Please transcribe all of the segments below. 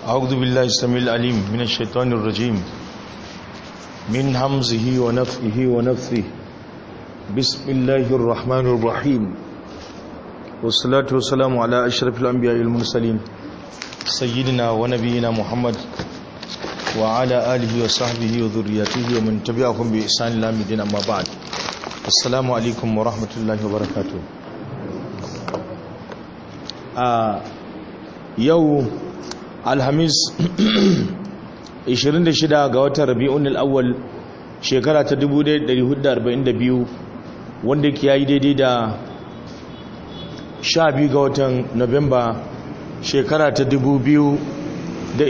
أعوذ بالله السميع العليم من الشيطان الرجيم من همزه ونفخه ونفثه بسم الله الرحمن الرحيم والصلاة والسلام على أشرف الأنبياء المرسلين سيدنا ونبينا محمد وعلى آله وصحبه وذرياته ومن تبعهم بإحسان إلى مدين أما بعد السلام عليكم ورحمة الله وبركاته آه يوم alhamis 26 ga watan rabi'un al'awwal shekara ta 1442 wanda ke yayi daidai da 12 ga watan novemba shekara ta 2020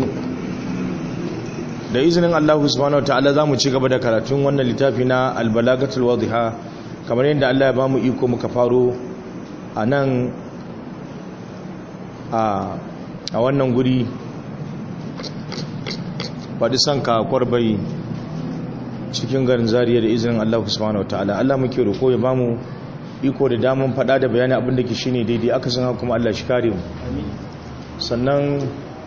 da izinin allahu subhanahu wa ta'ala za mu ci gaba da karatun wannan littafi na albalagatul wadhiha kamar yadda allah ya ba mu iko muka faro a nan a a wannan guri faɗi son kakwar bai cikin garin zariya da izinin Allah subhanahu ta'ala Allah muke roƙo ya bamu iko da daman faɗa da bayani abin da ke shine daidai aka san haka kuma Allah shi kare mu sannan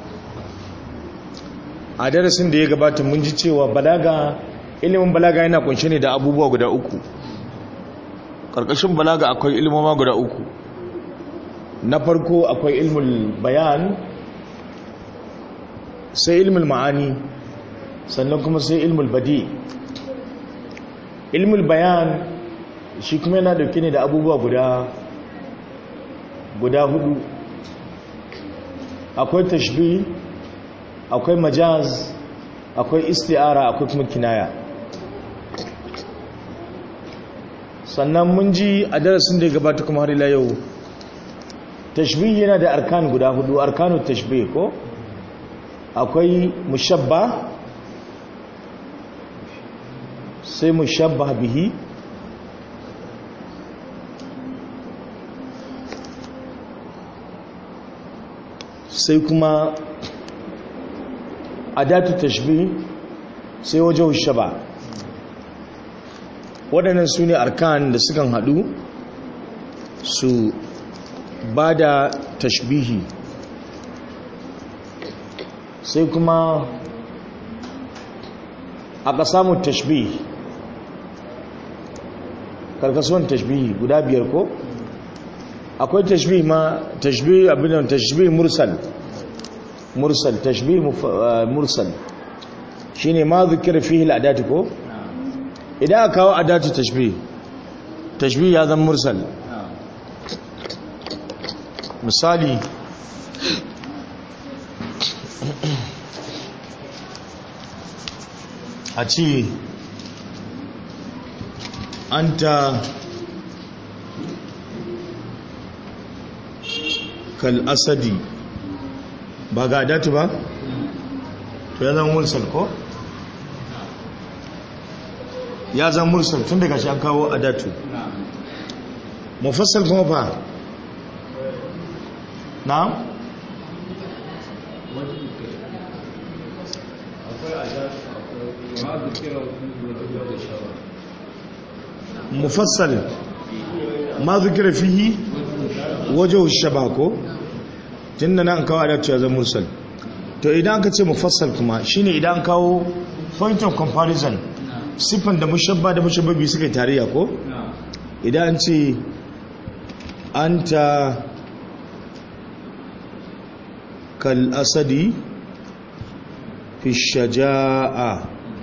a darasin da ya gabata mun ji cewa balaga ilimin balaga yana kunshe ne da abubuwa guda uku ƙarƙashin balaga akwai ilimoma guda uku na farko akwai ilmul bayan sai ilmul ma'ani sannan kuma sai ilmul badi ilmul bayan shi kuma yana dauke ne da abubuwa guda guda hudu akwai tashbi akwai majaz akwai isti'ara akwai kuma kinaya sannan mun ji a darasin da ya gabata kuma har ila yau tashbih yana da arkan guda hudu arkanu tashbih ko akwai mushabba sai mushabba bihi sai kuma adatu tashbih sai wajen shaba waɗannan su ne arkan da sukan haɗu su ba da tashbihi sai kuma aka samu tashbih karkasuwan tashbihi guda biyar ko akwai tashbih ma tashbih abinan tashbih mursal mursal tashbih mursal shine ma zikira fihi al'adati ko idan aka kawo adatu tashbih tashbih ya zama mursal misali a ce an ta kal asadi ba ga datu ba to ya zama mursal ko ya zama mursal tun daga shi an kawo a datu mufassal kuma ba na mufassal ma zikira fihi wajen shabako tun da nan kawo adatu ya zama mursal to idan aka ce mufassal kuma shine idan kawo point of comparison siffan da mushabba da mushabbabi suka yi tarayya ko idan ce an ta kal asadi fi shaja'a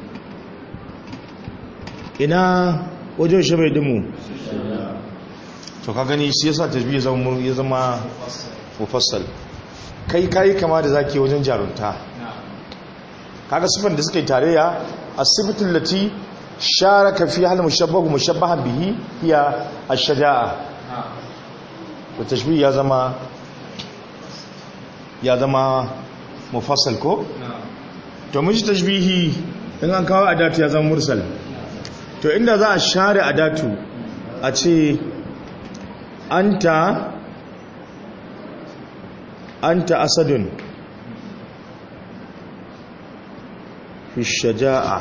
ina wajen shabai dimu to ka gani shi yasa tasbih ya zama mufassal kai kai kama da zaki wajen jarunta kaga sifan da suka yi tarayya asibitin lati sharaka fi hal mushabbahu mushabbahan bihi hiya ash-shaja'a to tashbih ya zama ya zama mufassal ko to mun ji tashbihi in an kawo adatu ya zama mursal to inda za a share adatu a ce anta anta asadun fi shaja'a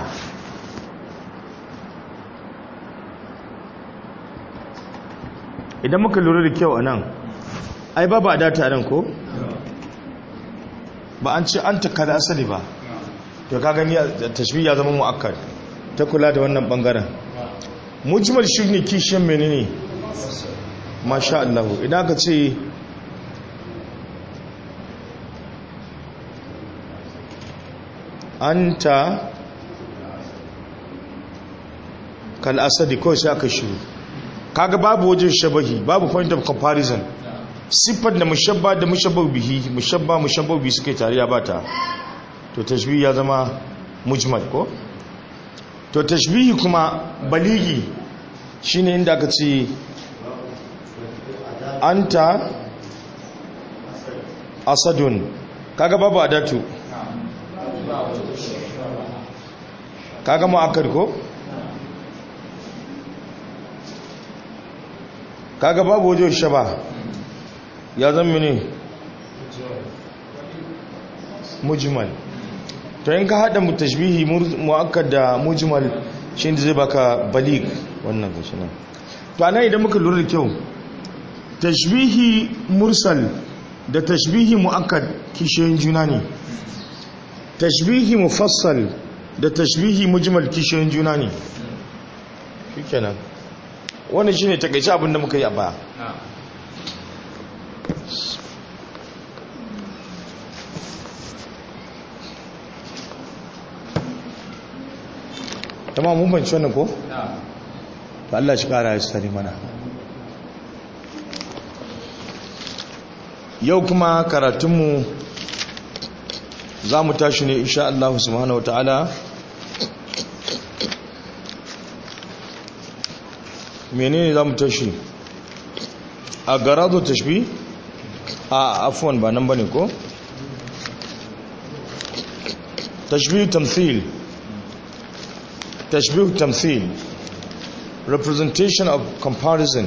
idan muka lura da kyau a nan ai babu adata nan ko ba an ce an taka da asali ba to ka gani tashbih ya zama mu'akkad ta kula da wannan bangaren mujmal shi ne kishiyan menene masha Allah idan ka ce anta kal asadi kawai sai aka shiru kaga babu wajen shabahi babu point of comparison siffar da mushabba da mushabba bihi mushabba mushabba bihi suke tare ba ta to tashbihi ya zama mujmal ko to tashbihi kuma baligi shine inda aka ce anta asadun kaga babu adatu kaga mu'akkad ko kaga babu wajen shaba ya zama ne mujmal to in ka hada mutashbihi mu'akkad da mujmal shi zai baka balig wannan gashi nan to anan idan muka lura da kyau tashbihi mursal da tashbihi mu'akkad kishiyoyin juna ne tashbihi mufassal da tashbihi mujmal kishiyoyin juna ne shikenan wannan shine takeice abin da muka yi a baya tamam mun banci wannan ko to Allah shi kara ya sani mana yau kuma karatunmu za mu tashi ne insha Allah subhanahu wa ta'ala menene za mu tashi a garado tashbi a afuwan ba nan bane ko tashbih tamthil tashbih tamthil representation of comparison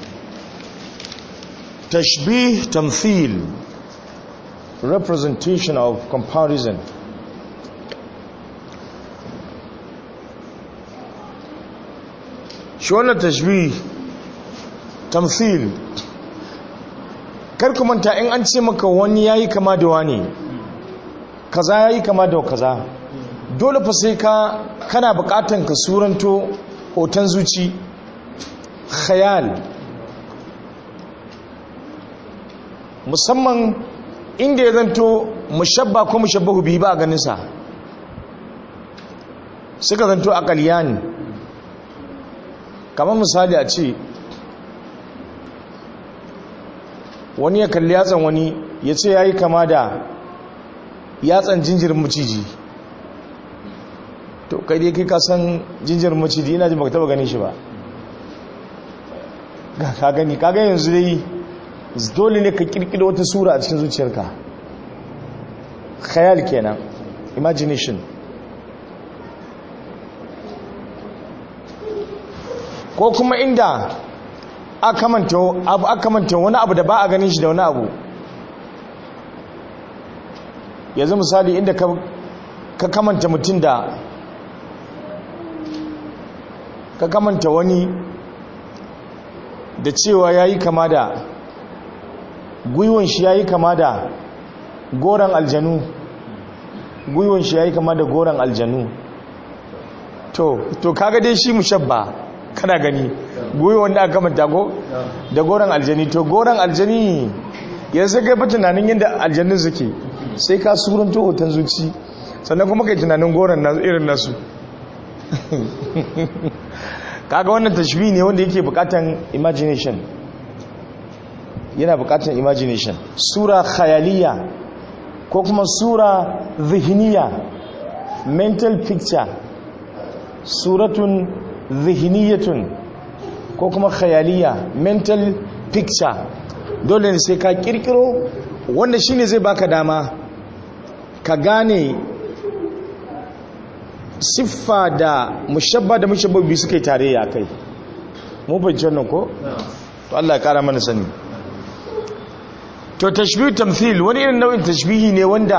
tashbih tamthil representation of comparison shi wannan tashbih tamthil karku manta in an ce maka wani yayi kama da wani kaza yayi kama da kaza dole fa sai ka kana bukatan ka suranto hoton zuci khayal musamman inda ya zanto mushabba ko mushabbahu bihi ba a ganin sa suka zanto aqaliyani kamar misali a ce wani ya kalli yatsan wani ya ce ya yi kama da yatsan jinjirin maciji to kai dai kai kasan jinjirin maciji ina ji baka taba ganin shi ba ka gani ka gani yanzu dai dole ne ka kirkiro wata sura a cikin zuciyarka khayal kenan imagination ko kuma inda aka manta wani abu da ba a ganin shi da wani abu yanzu misali inda ka kamanta mutum da ka kamanta wani da cewa ya yi kama da gwiwon shi ya yi kama da goron aljanu gwiwon shi ya yi kama da goron aljanu to to kaga dai shi mushabba kana gani goyi wanda aka manta ko da goron aljani to goron aljani yanzu kai fa tunanin yadda aljannin suke sai ka suranto hoton zuci sannan kuma kai tunanin goron nasu irin nasu kaga wannan tashbih ne wanda yake bukatan imagination yana bukatan imagination sura khayaliya ko kuma sura zihniya mental picture suratun zihniyatun ko kuma khayaliya mental picture dole ne sai ka kirkiro wanda shine zai baka dama ka gane siffa da mushabba da mushabbabi suka yi tare ya kai mu fahimci wannan ko to Allah ya kara mana sani to tashbih tamthil wani irin nau'in tashbihi ne wanda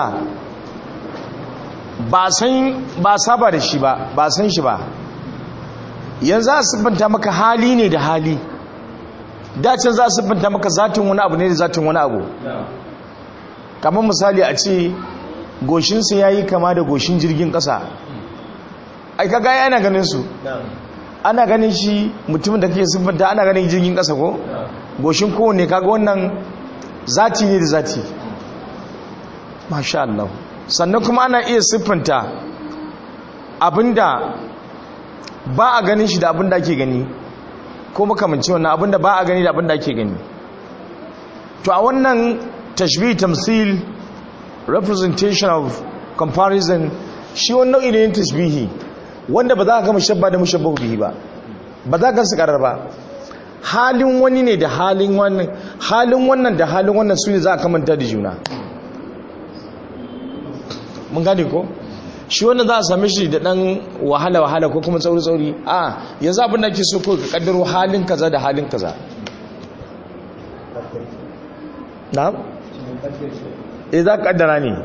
ba san ba saba da shi ba ba san shi ba yanzu a siffanta maka hali ne da hali dacin za a siffanta maka zatin wani abu ne da zatin wani abu kamar misali a ce goshinsa ya yi kama da goshin jirgin ƙasa ai kaga ya ana ganin su ana ganin shi mutumin da kake siffanta ana ganin jirgin ƙasa ko goshin kowanne kaga wannan zati ne da zati masha Allah sannan kuma ana iya siffanta abinda ba a ganin shi da abinda ake gani ko makamanci wannan abinda ba a gani da abinda ake gani to a wannan tashbih tamthil representation of comparison shi wani nau'i ne tashbihi wanda ba za ka ga mushabba da mushabbahu bihi ba ba za ka su karar ba halin wani ne da halin wannan halin wannan da halin wannan su ne za a kamanta da juna mun gane ko shi wannan za a same shi da dan wahala wahala ko kuma tsauri tsauri a yanzu abin da ake so ko ka kaddaro halin kaza da halin kaza na'am eh za ka kaddara ne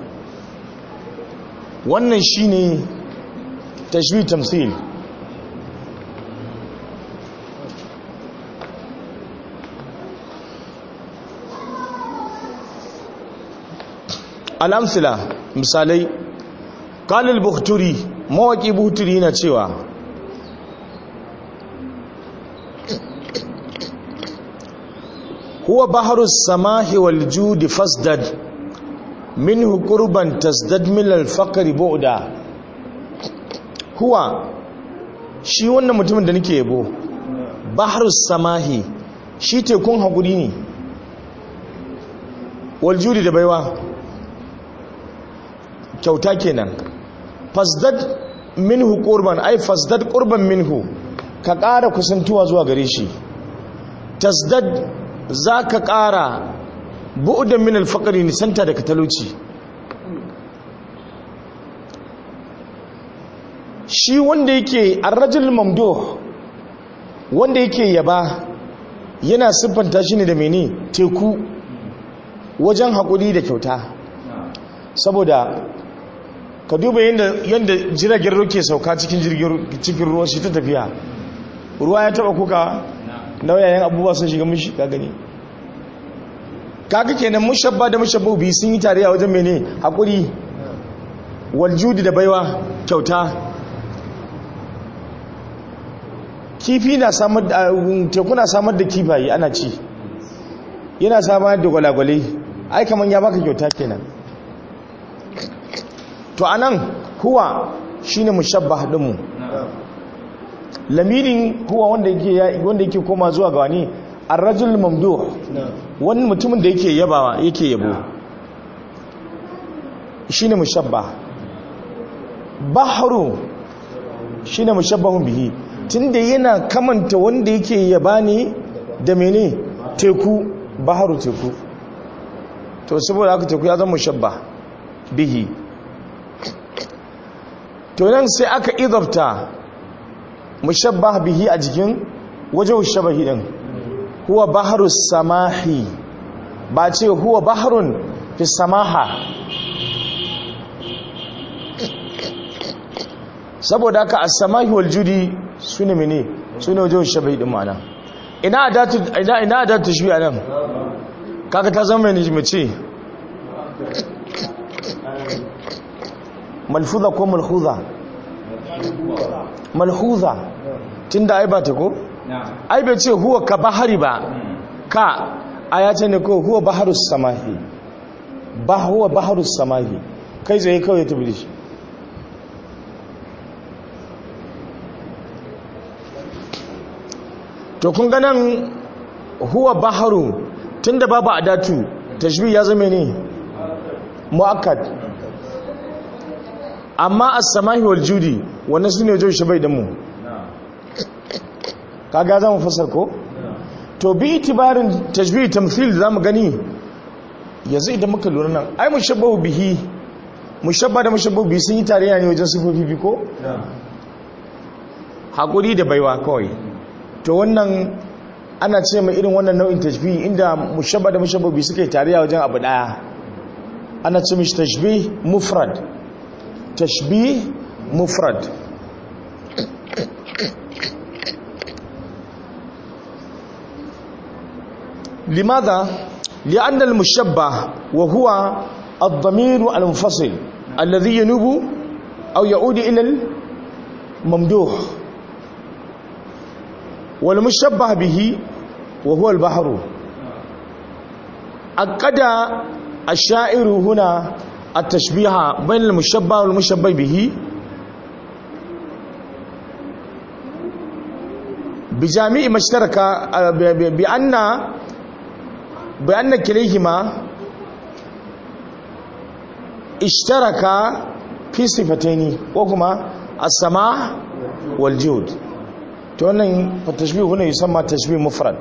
wannan shine tashbih tamthil al'amsila misalai kalil buhturi mawaƙi buhturi na cewa huwa baharus samahi wal judi fasdad minhu qurban tasdad min al faqri bu'da huwa shi wannan mutumin da nake yabo baharus samahi shi tekun hakuri ne wal judi da baiwa kyauta kenan fasdad minhu qurban ai fasdad qurban minhu ka ƙara kusantuwa zuwa gare shi tasdad zaka ƙara bu'dan min al-faqri nisanta daga talauci shi wanda yake ar-rajul mamduh wanda yake yaba yana siffanta shi ne da mene teku wajen haƙuri da kyauta saboda ka duba yadda jiragen ruwa ke sauka cikin ruwa shi ta tafiya ruwa ya taba kuka nauyayen abubuwa sun shiga mushi ka gani kaga kenan mushabba da mushabba biyu sun yi tare a wajen mene haƙuri waljudi da baiwa kyauta kifi na samar da teku na samar da kifaye ana ci yana samar da gwalagwale ai kamar ya baka kyauta kenan to anan huwa shine mushabbah dinmu lamirin huwa wanda yake wanda yake koma zuwa ga wani ar-rajul mamduh wani mutumin da yake yabawa yake yabo shine mushabbah bahru shine mushabbahun bihi tunda yana kamanta wanda yake yaba ne da mene teku bahru teku to saboda haka teku ya zama mushabbah bihi to nan sai aka idabta mushabbah bihi a jikin wajen shabahi din huwa baharus samahi ba ce huwa baharun fi samaha saboda haka as-samahi wal judi sune mene sune wajen shabahi din ma'ana ina adatu ina ina adatu shi anan kaga ta zama ne mace malfuza ko malhuza malhuza tunda ai ba ta ko ai bai ce huwa ka bahari ba ka ayata ne ko huwa baharus samahi ba huwa baharus samahi kai zai kawai ta bilishi to kun ganin huwa baharu tunda babu adatu tashbih ya zama ne muakkad amma as-samahi wal judi wannan sune wajen shi bai da mu kaga zamu fasar ko to bi itibarin tashbih tamthil zamu gani yanzu idan muka lura nan ai mushabbahu bihi mushabba da mushabbahu bihi sun yi tarayya ne wajen sifofi bi ko hakuri da baiwa kawai to wannan ana ce mai irin wannan nau'in tashbih inda mushabba da mushabbahu bihi suka yi tarayya wajen abu daya ana ce mishi tashbih mufrad tashbih mufrad لماذا لأن المشبه وهو الضمير المنفصل alladhi yanubu aw ya'udu ila al-mamduh wal mushabbah bihi wa huwa al-bahru aqada ash-sha'iru huna at-tashbiha bayna al-mushabbah wal mushabbah bihi بجامع ما اشترك بأن بأن كليهما اشترك في صفتين وهما السماع والجود تونن فالتشبيه هنا يسمى تشبيه مفرد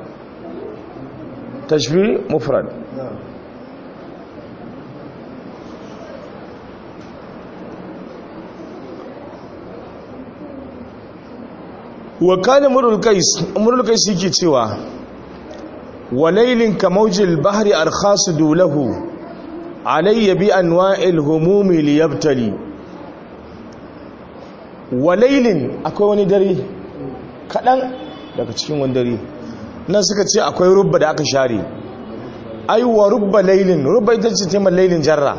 تشبيه مفرد wa kana murul qais murul qais yake cewa walailin kamaujil bahri arkhasidu lahu alayya bi anwa'il humumi liyabtali walailin akwai wani dare kadan daga cikin wani dare nan suka ce akwai rubba da aka share ai wa rubba lailin rubba ita ce tema lailin jarra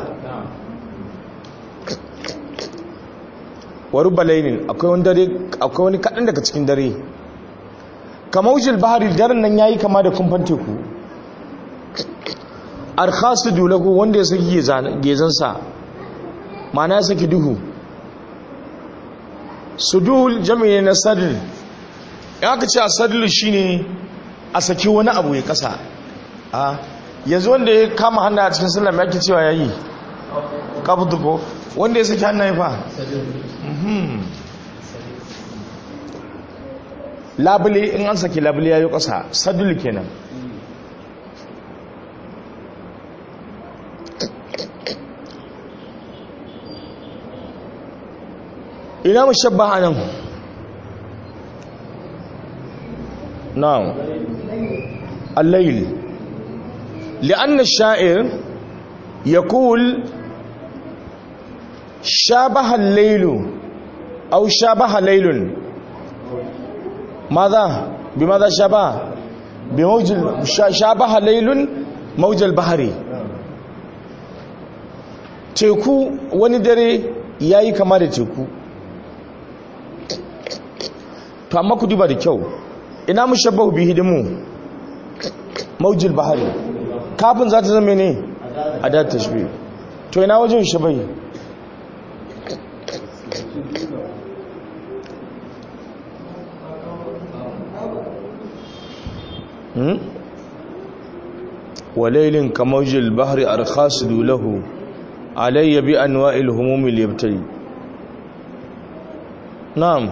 wa rubba lailin akwai wani dare akwai wani kadan daga cikin dare kamaujil bahari daren nan yayi kama da kumfan teku arkhasidu lahu wanda ya saki gezansa ma'ana ya saki duhu sudul jami'i na sadl ya ka ce a sadl shine a saki wani abu ya kasa a yanzu wanda ya kama hannu a cikin sallam ya ke cewa yayi kabdu ko wanda ya saki hannu ya fa labule in an saki labule ya yi ƙasa sadul kenan ina mu shabba a nan na'am allayl li'an ash-sha'ir yaqul shabaha al-laylu aw shabaha laylun ماذا بماذا شبه بموج شابه ليل موج البحر teku wani dare yayi kama da teku to amma ku duba da kyau ina mushabbahu bihi dimu maujil bahari kafin za ta zama ne adat tashbih to ina wajen shabai وليل كموج البحر أرخاصد له علي بأنواع الهموم ليبتلي نعم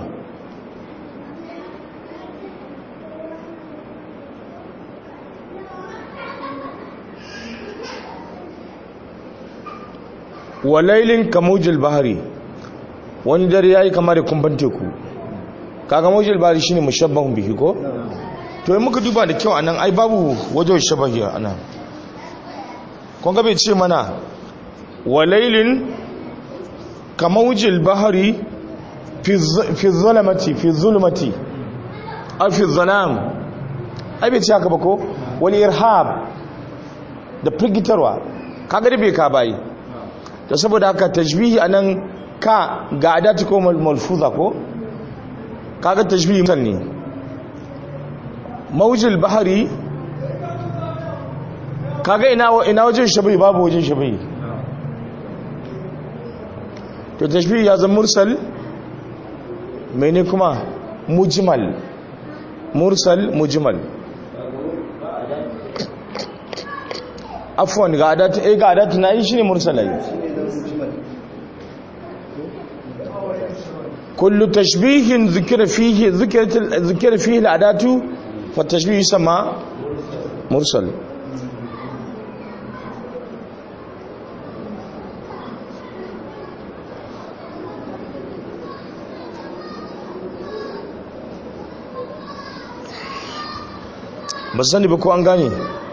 walailin kamujil bahari wani dare yayi kamar da kumban teku kaga mujil bahari shine mushabbahun bihi ko to yi muka duba da kyau anan ai babu wajen shabahi anan kun ga bai ce mana walailin kamawjil bahari fi zulmati fi zulmati ai fi zalam ai bai ce haka ba ko wani irhab da firgitarwa kaga da bai ka bayi da saboda haka tajbihi anan ka ga adati ko malfuza ko kaga tajbihi mutan ne maujil bahari kaga ina ina wajen shabai babu wajen shabai to tashbih ya zama mursal mene kuma mujmal mursal mujmal afwan ga adatu eh ga adatu na yi shine mursal ai kullu tashbihin zikira fihi zikira fihi al-adatu فالتشبيه يسمى مرسل ba sani ba ko an gane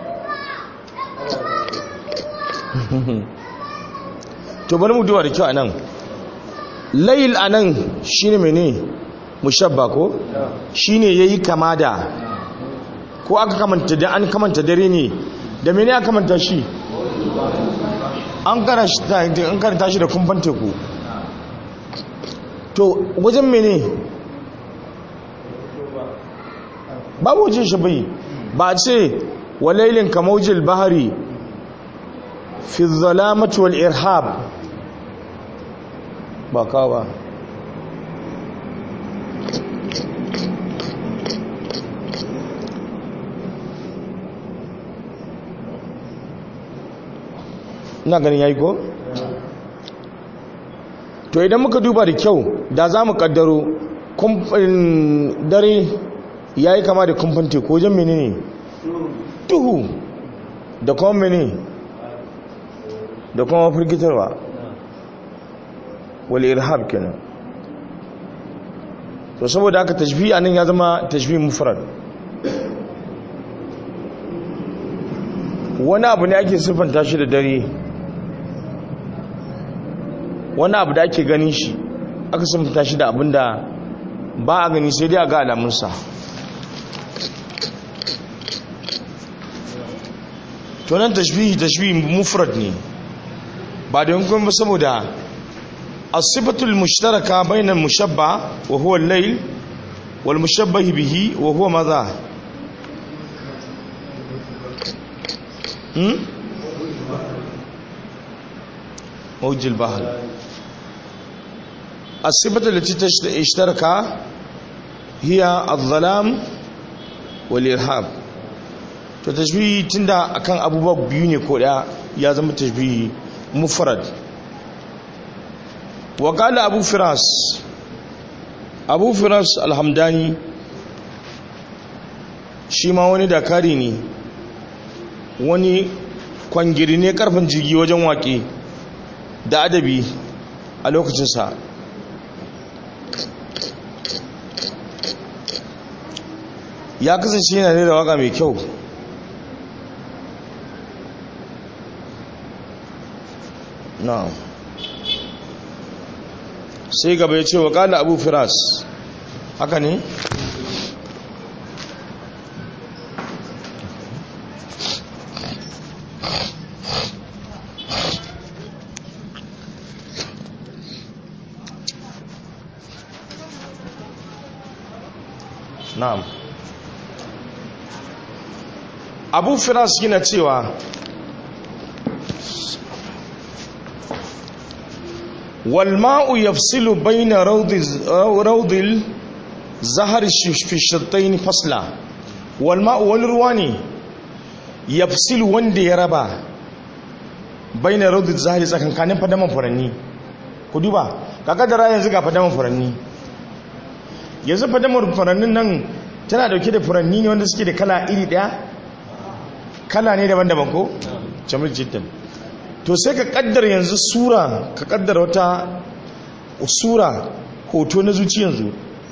to bari mu duba da kyau anan layil anan shine mene mushabba ko shine yayi kama da ko aka kamanta da an kamanta dare ne da mene aka kamanta shi an karanta shi da kumfan teku to wajen mene babu wajen shi bai ba ce walailin kamaujil bahari fi zalamatu wal irhab ba kawo ba ina ganin yayi ko to idan muka duba da kyau da za mu kaddaro dare ya yi kama da kumfan teku wajen mene ne duhu da kuma mene da kuma firgitarwa wale irhab kenan to saboda haka tashbi a nan ya zama tashbi mufrad wani abu ne ake siffanta shi da dare wani abu da ake ganin shi aka siffanta shi da abin da ba a gani sai dai a ga alamunsa to nan tashbihi tashbihi mufrad ne ba da yankun ba saboda asibatul mushtaraka bainal mushabba wa huwa al-layl wal mushabbah bihi wa huwa madha hmm موج البحر الصفة التي اشترك هي الظلام والإرهاب to tashbihi tunda akan abubuwa biyu ne ko daya ya zama tashbihi mufrad wa qala abu firas abu firas alhamdani shi ma wani dakari ne wani kwangiri ne karfin jirgi wajen waƙe da adabi a lokacinsa ya kasance yana da waka mai kyau na sai gaba ya ce wa kala abu firas haka ne na'am abu firas yana cewa walma'u yafsilu bayna raudil zahar fi shattaini fasla walma'u wani ruwa ne yafsilu wanda ya raba bayna raudil zahari tsakankanin fadaman furanni ku duba kakadara yanzu ga fadaman furanni yanzu fadamar furannin nan tana dauke da furanni ne wanda suke da kala iri daya kala ne daban-daban ko? jamil jiddan to sai ka kaddar yanzu sura ka kaddar wata sura hoto na zuci yanzu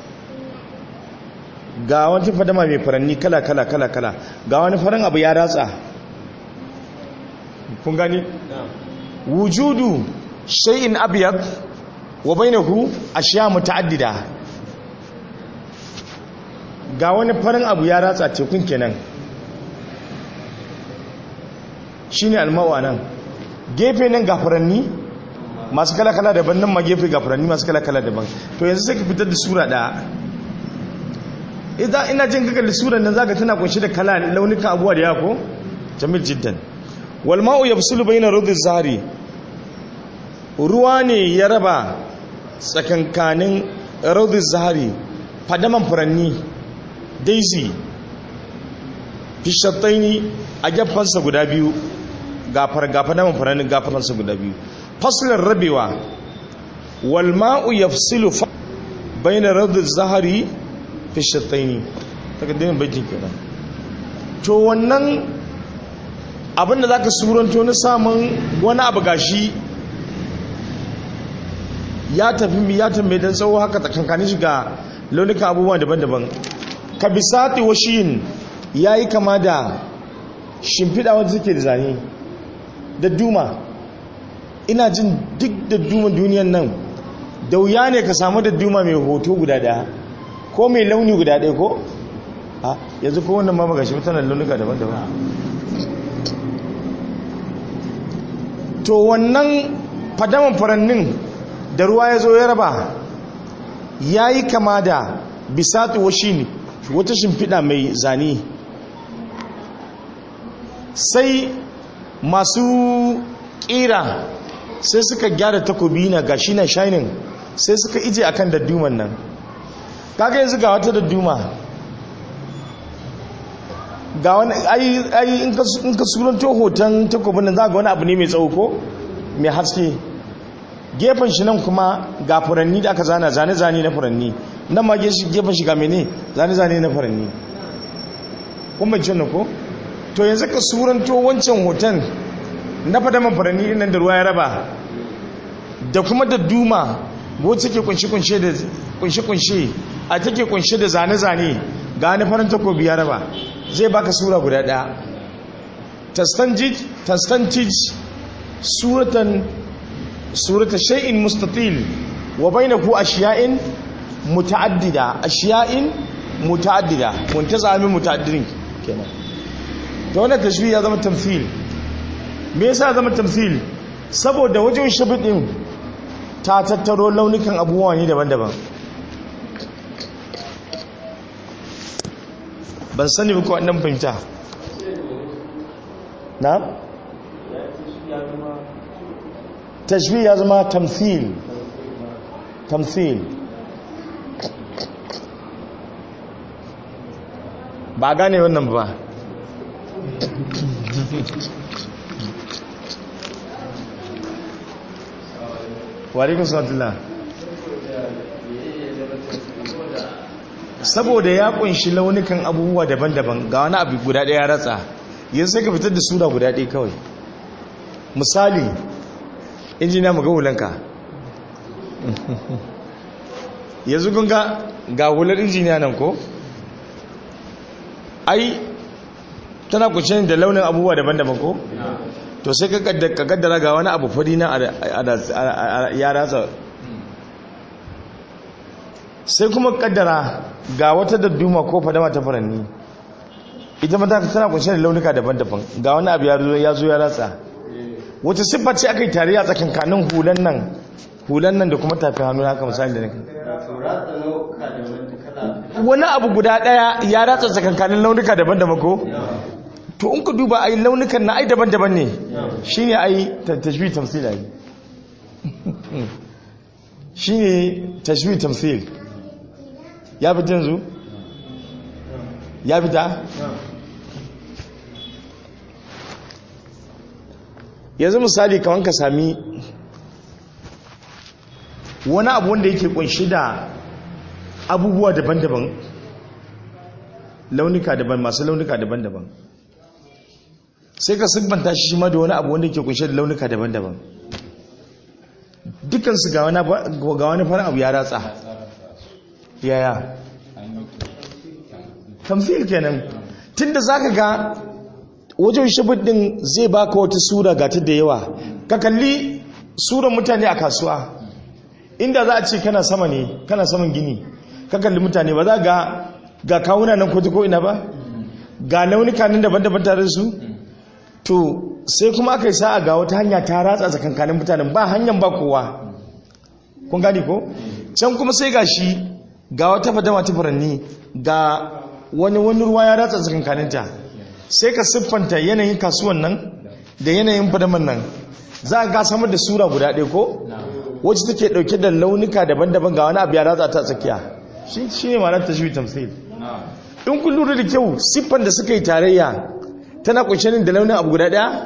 ga wata fadama mai furanni kala kala kala kala ga wani farin abu ya ratsa kun gani? wujudu shay'in abyad wa bainahu ashiya muta'addida ga wani farin abu ya ratsa tekun kenan shi ne almawa nan gefe nan gafaranni masu kala-kala daban nan ma gefe gafaranni masu kala-kala daban to yanzu sai ka fitar da sura ɗaya idan ina jin kakar da sura nan zaka tana kunshi da kala launukan abuwa da yako jamil jiddan walma'u ya fusulu bai na rudin zari ruwa ne ya raba tsakankanin rudin zari fadaman furanni daisy fishattaini a gafansa guda biyu gafar gafa naman faranin gafansa guda biyu faslin rabewa walma'u yafsilu bayna radda zahari fishattaini takaddimin baitin kenan to wannan abinda zaka suranto na samun wani abu gashi ya tafi ya tambaye dan tsawo haka tsakankanin shi ga launukan abubuwa daban-daban ka bisati washin ya yi kama da shimfiɗa wadda suke da zane da duma ina jin duk da duma duniyan nan da wuya ne ka samu da duma mai hoto guda daya ko mai launi guda daya ko? a yanzu ko wannan mamaga shi mutanen launuka daban-daban to wannan fadaman furannin da ruwa ya zo ya raba ya yi kama da bisatu washi wata shimfiɗa mai zane sai masu ƙira sai suka gyara takobi na gashi na shining sai suka ije akan dadduman nan kaga yanzu ga wata dadduma ga wani ai in ka suranto hoton takobin nan za ga wani abu ne mai tsawo ko mai haske gefen shi nan kuma ga furanni da aka zana zane-zane na furanni nan ma gefen shi ga mene zane-zane na furanni kun bai cin ko to yanzu ka suranto wancan hoton na fadaman furanni nan da ruwa ya raba da kuma da duma wacce ke kunshe-kunshe da kunshe-kunshe a take kunshe da zane-zane ga wani farin takobi ya raba zai baka sura guda ɗaya tastantij suratan surata shay'in mustatil wa bainahu ashiya'in muta'addida ashiya'in muta'addida muntazami muta'addidin kenan to wannan tashbih ya zama tamthil me yasa zama tamthil saboda wajen shabidin ta tattaro launukan abubuwa ne daban-daban ban sani ba ko wannan fahimta na tashbih ya zama tamthil tamthil ba gane wannan ba warikun salatullah saboda ya kunshi launukan abubuwa daban-daban ga wani abu guda ɗaya ratsa yanzu sai ka fitar da suna guda ɗaya kawai misali injiniya mu ga hulanka yanzu kun ga ga hular injiniya nan ko ai tana kunshe da launin abubuwa daban-daban ko to sai ka kaddara ga wani abu fadi na ya ratsa sai kuma kaddara ga wata dadduma ko fadama ta furanni ita mata tana kunshe da launuka daban-daban ga wani abu ya zo ya ratsa wata siffa ce aka yi tare a tsakankanin hulan nan hulan nan da kuma tafi hannu haka misali da nake wani abu guda daya ya ratsa tsakankanin launuka daban-daban ko to in ku duba ai launukan na ai daban-daban ne shine ai tashbih tamthil ai shine tashbih tamthil ya fita yanzu ya fita yanzu misali kawan ka sami wani abu wanda yake kunshi da abubuwa daban-daban launuka daban masu launuka daban-daban sai ka siffanta shi shi ma da wani abu wanda yake kunshi da launuka daban-daban dukansu ga wani fara abu ya ratsa yaya tamfil kenan tunda zaka ga wajen shibid din zai baka wata sura ga ta da yawa ka kalli suran mutane a kasuwa inda za a ce kana sama ne kana saman gini ka kalli mutane ba za ga ga kawuna nan ko ko ina ba ga launuka nan daban-daban tare su to sai kuma aka yi sa'a ga wata hanya ta ratsa tsakankanin mutanen ba hanyar ba kowa kun gani ko can kuma sai ga shi ga wata fadama ta furanni ga wani wani ruwa ya ratsa tsakankaninta sai ka siffanta yanayin kasuwan nan da yanayin fadaman nan za a ga samar da sura guda ɗaya ko wacce take ɗauke da launuka daban-daban ga wani abu ya ratsa ta tsakiya shi ne ma'anar tashwi tamsil in kun lura da kyau siffan da suka yi tarayya tana kunshe da launin abu guda ɗaya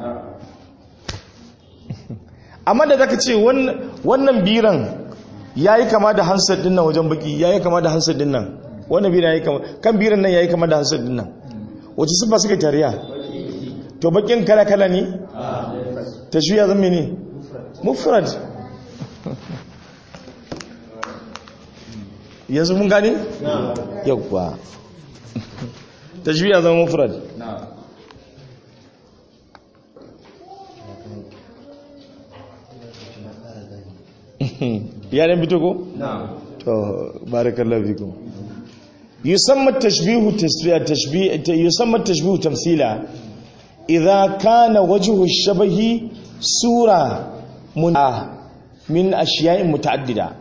amma da zaka ce wannan biran ya yi kama da hansar din nan wajen baki ya yi kama da hansar din nan wannan biran ya yi kama kan biran nan ya yi kama da hansar din nan wace siffa suka tariya to bakin kala-kala ne ta shi ya zama ne mufrad yanzu mun gane? yauwa ta shi ya zama mufrad yaran fito ko? to barakallahu fikum yusamma tashbihu tashbih yusamma tashbihu tamthila idha kana wajhu ash-shabahi sura mun min ashiya'in muta'addida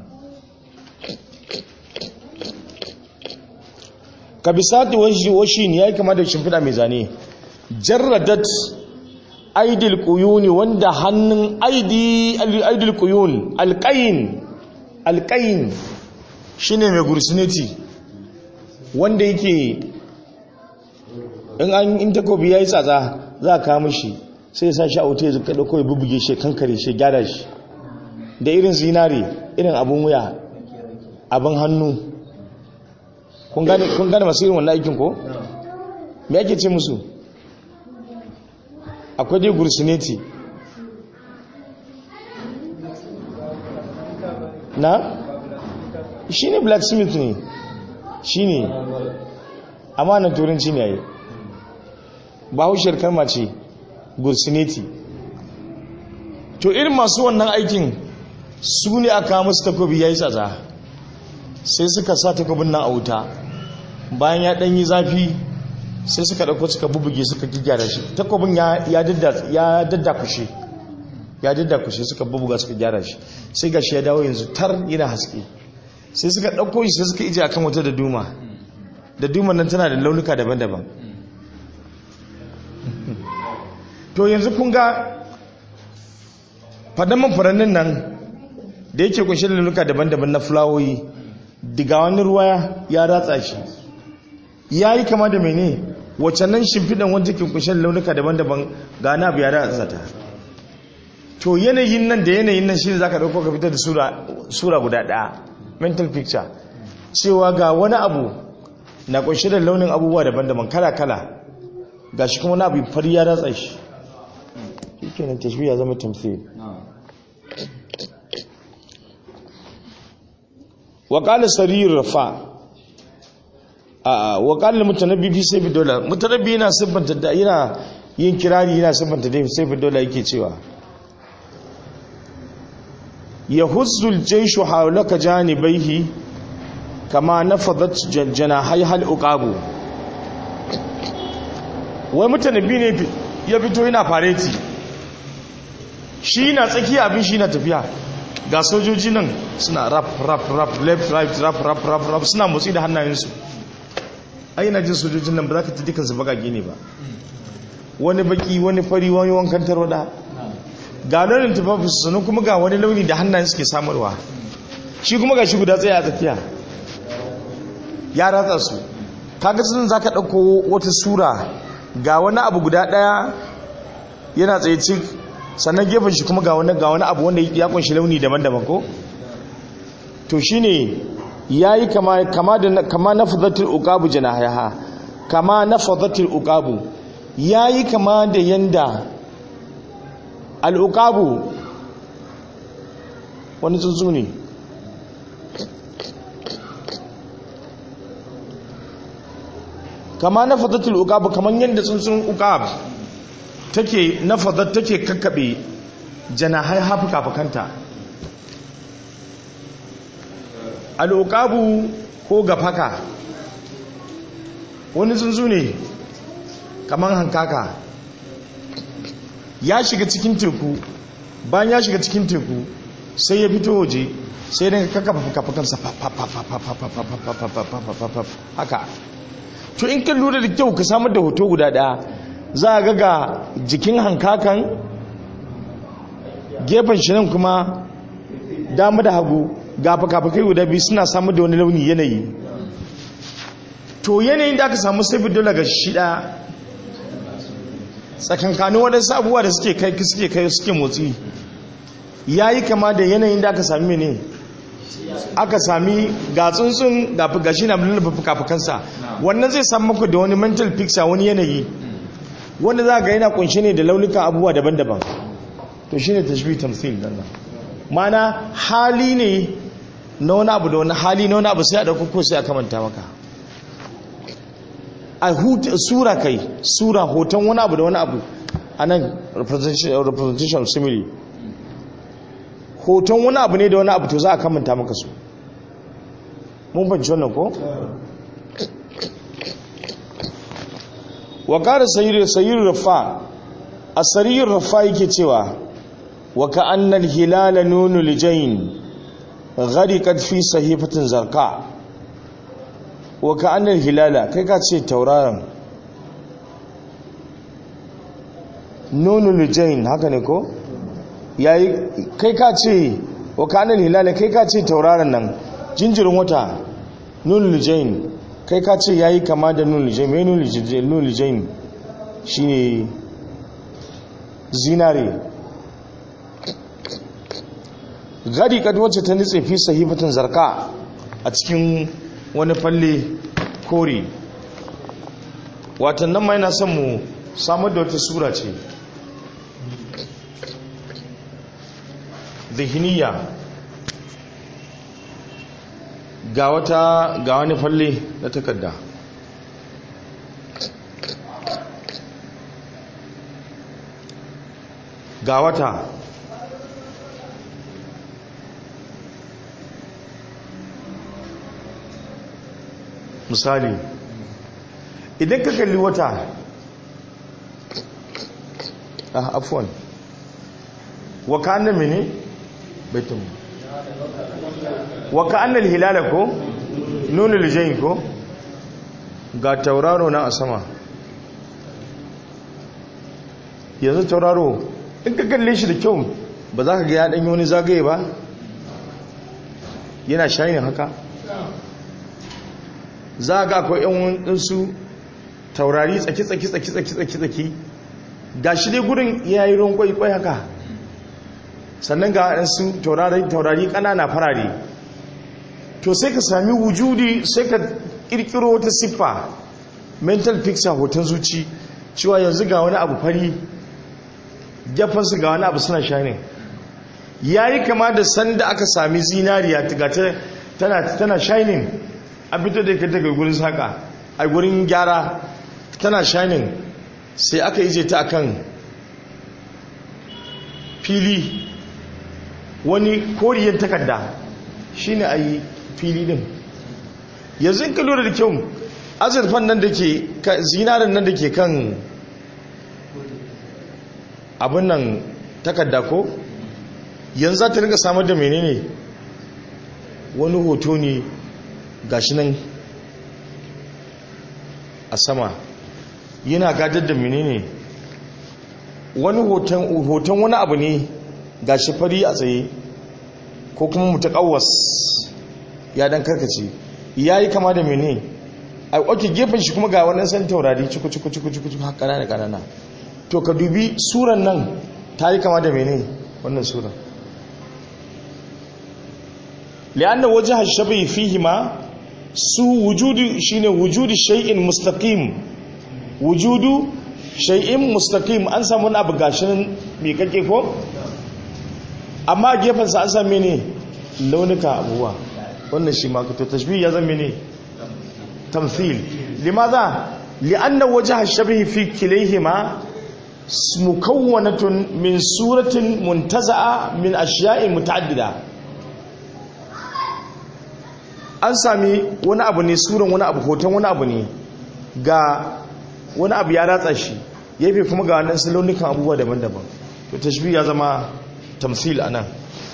ka bisati washin ya yi kama da shimfiɗa mai zane jarradat aidil kuyuni wanda hannun aidil kuyun alƙayin alƙayin shi ne mai gursineti wanda yake in an in takobi ya yi tsatsa za a kama shi sai ya sa shi a wuta ya zuka ɗauko ya bubuge shi kankare shi gyara shi da irin zinare irin abin wuya abin hannu kun gane masu irin wannan aikin ko? me ake ce musu akwai dai gursineti na? shi ne blacksmith ne shi ne amma na turanci ne yayi ba haushiyar kalma ce gursineti to irin masu wannan aikin su ne aka musu takobi ya yi tsatsa sai suka sa takobin nan a wuta bayan ya ɗanyi zafi sai suka ɗauko suka bubuge suka gyara shi takobin ya daddakushe ya daddakushe suka bubuga suka gyara shi sai ga shi ya dawo yanzu tar yana haske sai suka ɗauko shi sai suka ije akan wata da duma da duman nan tana da launuka daban-daban to yanzu kun ga fadaman furannin nan da yake kunshe da launuka daban-daban na fulawoyi diga wani ruwa ya ratsa shi ya yi kama da mene wacce nan shimfiɗan wanda ke kunshe da launuka daban-daban ga na abu ya ratsa ta to yanayin nan da yanayin nan shi ne za ka ɗauko ka fitar da sura guda ɗaya mental picture cewa ga wani abu na kunshe da launin abubuwa daban-daban kala-kala ga shi kuma wani abu fari ya ratsa shi shi nan tashbi ya zama tamthil wa qala sarir rafa a wa qala mutanabbi fi sayfi dola mutanabbi yana siffanta da yana yin kirari yana siffanta da sayfi dola yake cewa yahuzzu al-jayshu hawlaka janibaihi kama nafadat janahay hal uqabu wai mutanabbi ne ya fito yana fareti shi na tsakiya abin shi na tafiya ga sojoji nan suna rap rap rap left right rap rap rap rap suna motsi da hannayensu ai na jin sojojin nan ba za ka ta dukansu bagage ne ba wani baki wani fari wani wankan tarwada ga launin tufafi sannan kuma ga wani launi da hannayen suke samarwa shi kuma ga shi guda tsaye a tsakiya ya ratsa su kaga sun za ka ɗauko wata sura ga wani abu guda ɗaya yana tsaye cik sannan gefen shi kuma ga wani ga wani abu wanda ya kunshi launi daban-daban ko to shine yayi kama kama da kama nafadatul uqabu janahaha kama nafadatul uqabu yayi kama da yanda al uqabu wani tsuntsu ne kama nafadatul uqabu kaman yanda tsuntsun uqab take nafadat take kakkabe janahai hafuka-fukanta al'uƙabu ko gafaka wani tsuntsu ne kamar hankaka ya shiga cikin teku bayan ya shiga cikin teku sai ya fito waje sai daga kakkafa fuka-fukansa haka to in kan lura da kyau ka samar da hoto guda ɗaya za a ga jikin hankakan gefen shi nan kuma dama da hagu ga fakafakai guda biyu suna samu da wani launi yanayi to yanayin da aka samu sai dole ga shida tsakankanin waɗansu abubuwa da suke kai suke kai suke motsi ya yi kama da yanayin da aka sami ne aka sami ga tsuntsun ga shi na lullaba fuka-fukansa wannan zai samu maka da wani mental picture wani yanayi wanda za ga yana kunshe ne da launuka abubuwa daban-daban to shine tashbih tamthil dan nan mana hali ne na wani abu da wani hali na wani abu sai a dauko ko sai a kamanta maka a sura kai sura hoton wani abu da wani abu anan representation representation simile hoton wani abu ne da wani abu to za a kamanta maka su mun fahimci wannan ko wa ƙara sayiru rafa asariyar rafa yake cewa wa ka'annal hilala nunu lijayn ghariqat fi sahifatin zarqa wa ka'annal hilala kai ka ce tauraron nunu lijayn haka ne ko yayi kai ka ce wa ka'annal hilala kai ka ce tauraron nan jinjirin wata nunu lijayn kai ka ce yayi kama da nunu lijayn me nunu lijayn shine zinare gadi kad wacce ta nitse fi sahifatin zarka a cikin wani falle kore watan nan ma yana son mu samar da wata sura ce zihiniya ga wata ga wani falle na takarda ga wata misali idan ka kalli wata ah afwan wa kana mene baitum wa kana hilala ko nunul jayn ko ga tauraro na a sama yanzu tauraro in ka kalle shi da kyau ba za ka ga ya ɗanyi wani zagaye ba yana shayin haka za ga akwai yan ɗinsu taurari tsaki-tsaki-tsaki-tsaki-tsaki ga shi dai gudun yayi ruwan kwaikwai haka sannan ga ɗansu taurari ƙanana farare to sai ka sami wujudi sai ka ƙirƙiro wata siffa mental picture hoton zuci cewa yanzu ga wani abu fari su ga wani abu suna shining ya yi kama da sanda aka sami zinariya tana, tana shining a fito da ka daga gurin saka a gurin gyara tana shining sai aka ije ta akan fili wani koriyar takarda shine a yi fili din yanzu in ka lura da kyau azurfan nan da ke zinarin nan da ke kan abin nan takarda ko yanzu za ta rinka samar da menene wani hoto ne gashi nan a sama yana gadar da menene wani hoton wani abu ne gashi fari a tsaye ko kuma mutakawas ya dan karkace ya yi kama da menene a oke gefen shi kuma ga wani san taurari ciku-ciku-ciku-ciku haka ƙanana ƙanana to ka dubi suran nan ta yi kama da mene wannan suran li'anna waje hashabai fihi ma su wujudu shine wujudu shay'in mustaqim wujudu shay'in mustaqim an samu wani abu gashin mai kake ko amma gefen sa an same ne launuka abuwa wannan shi ma to tashbih ya zama ne tamthil limadha li'anna wajha ash-shabih fi kilayhima mukawwanatun min suratin muntaza'a min ashiya'in muta'addida an sami wani abu ne suran wani abu hoton wani abu ne ga wani abu ya ratsa shi yafi kuma ga wannan salonikan abubuwa daban-daban to tashbih ya zama tamsil anan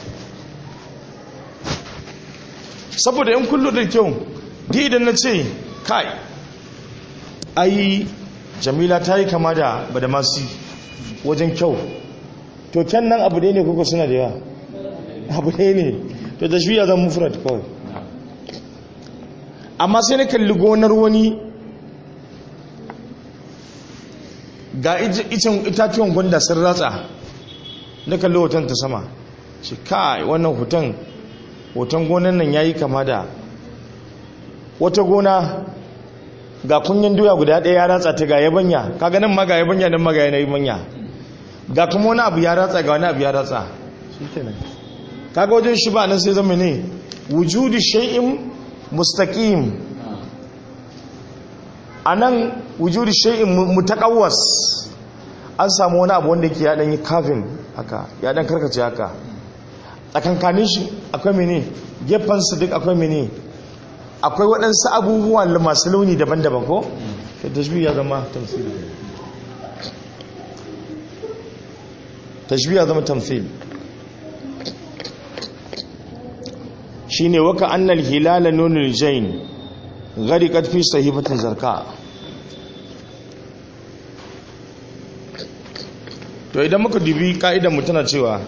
saboda yan kullu da kyau di idan na ce kai ai jamila ta yi kama da badamasi wajen kyau to kyan nan abu ne kuka suna da yawa abu ne ne to tashbiya zan mufrad kawai amma sai na kalli gonar wani ga icen itatuwan gwanda sun ratsa na kalli hoton ta sama shi kai wannan hoton hoton gonan nan ya yi kama da wata gona ga kunyin doya guda ɗaya ya ratsa ta ga yabanya kaga nan ma ga yabanya nan ma ga yanayi manya ga kuma wani abu ya ratsa ga wani abu ya ratsa kaga wajen shi ba nan sai zama ne wujudu shay'in mustaqim anan wujudu shay'in mutaqawwas an samu wani abu wanda yake ya dan yi kafin haka ya dan karkace haka tsakankanin shi akwai mene gefen su duk akwai mene akwai waɗansu abubuwa masu launi daban-daban ko? ta tashbih ya zama tamsiri tashbiya zama tamthil shine waka annal hilala nunul jain ghariqat fi sahifatin zarka to idan muka dubi ka'idan mu tana cewa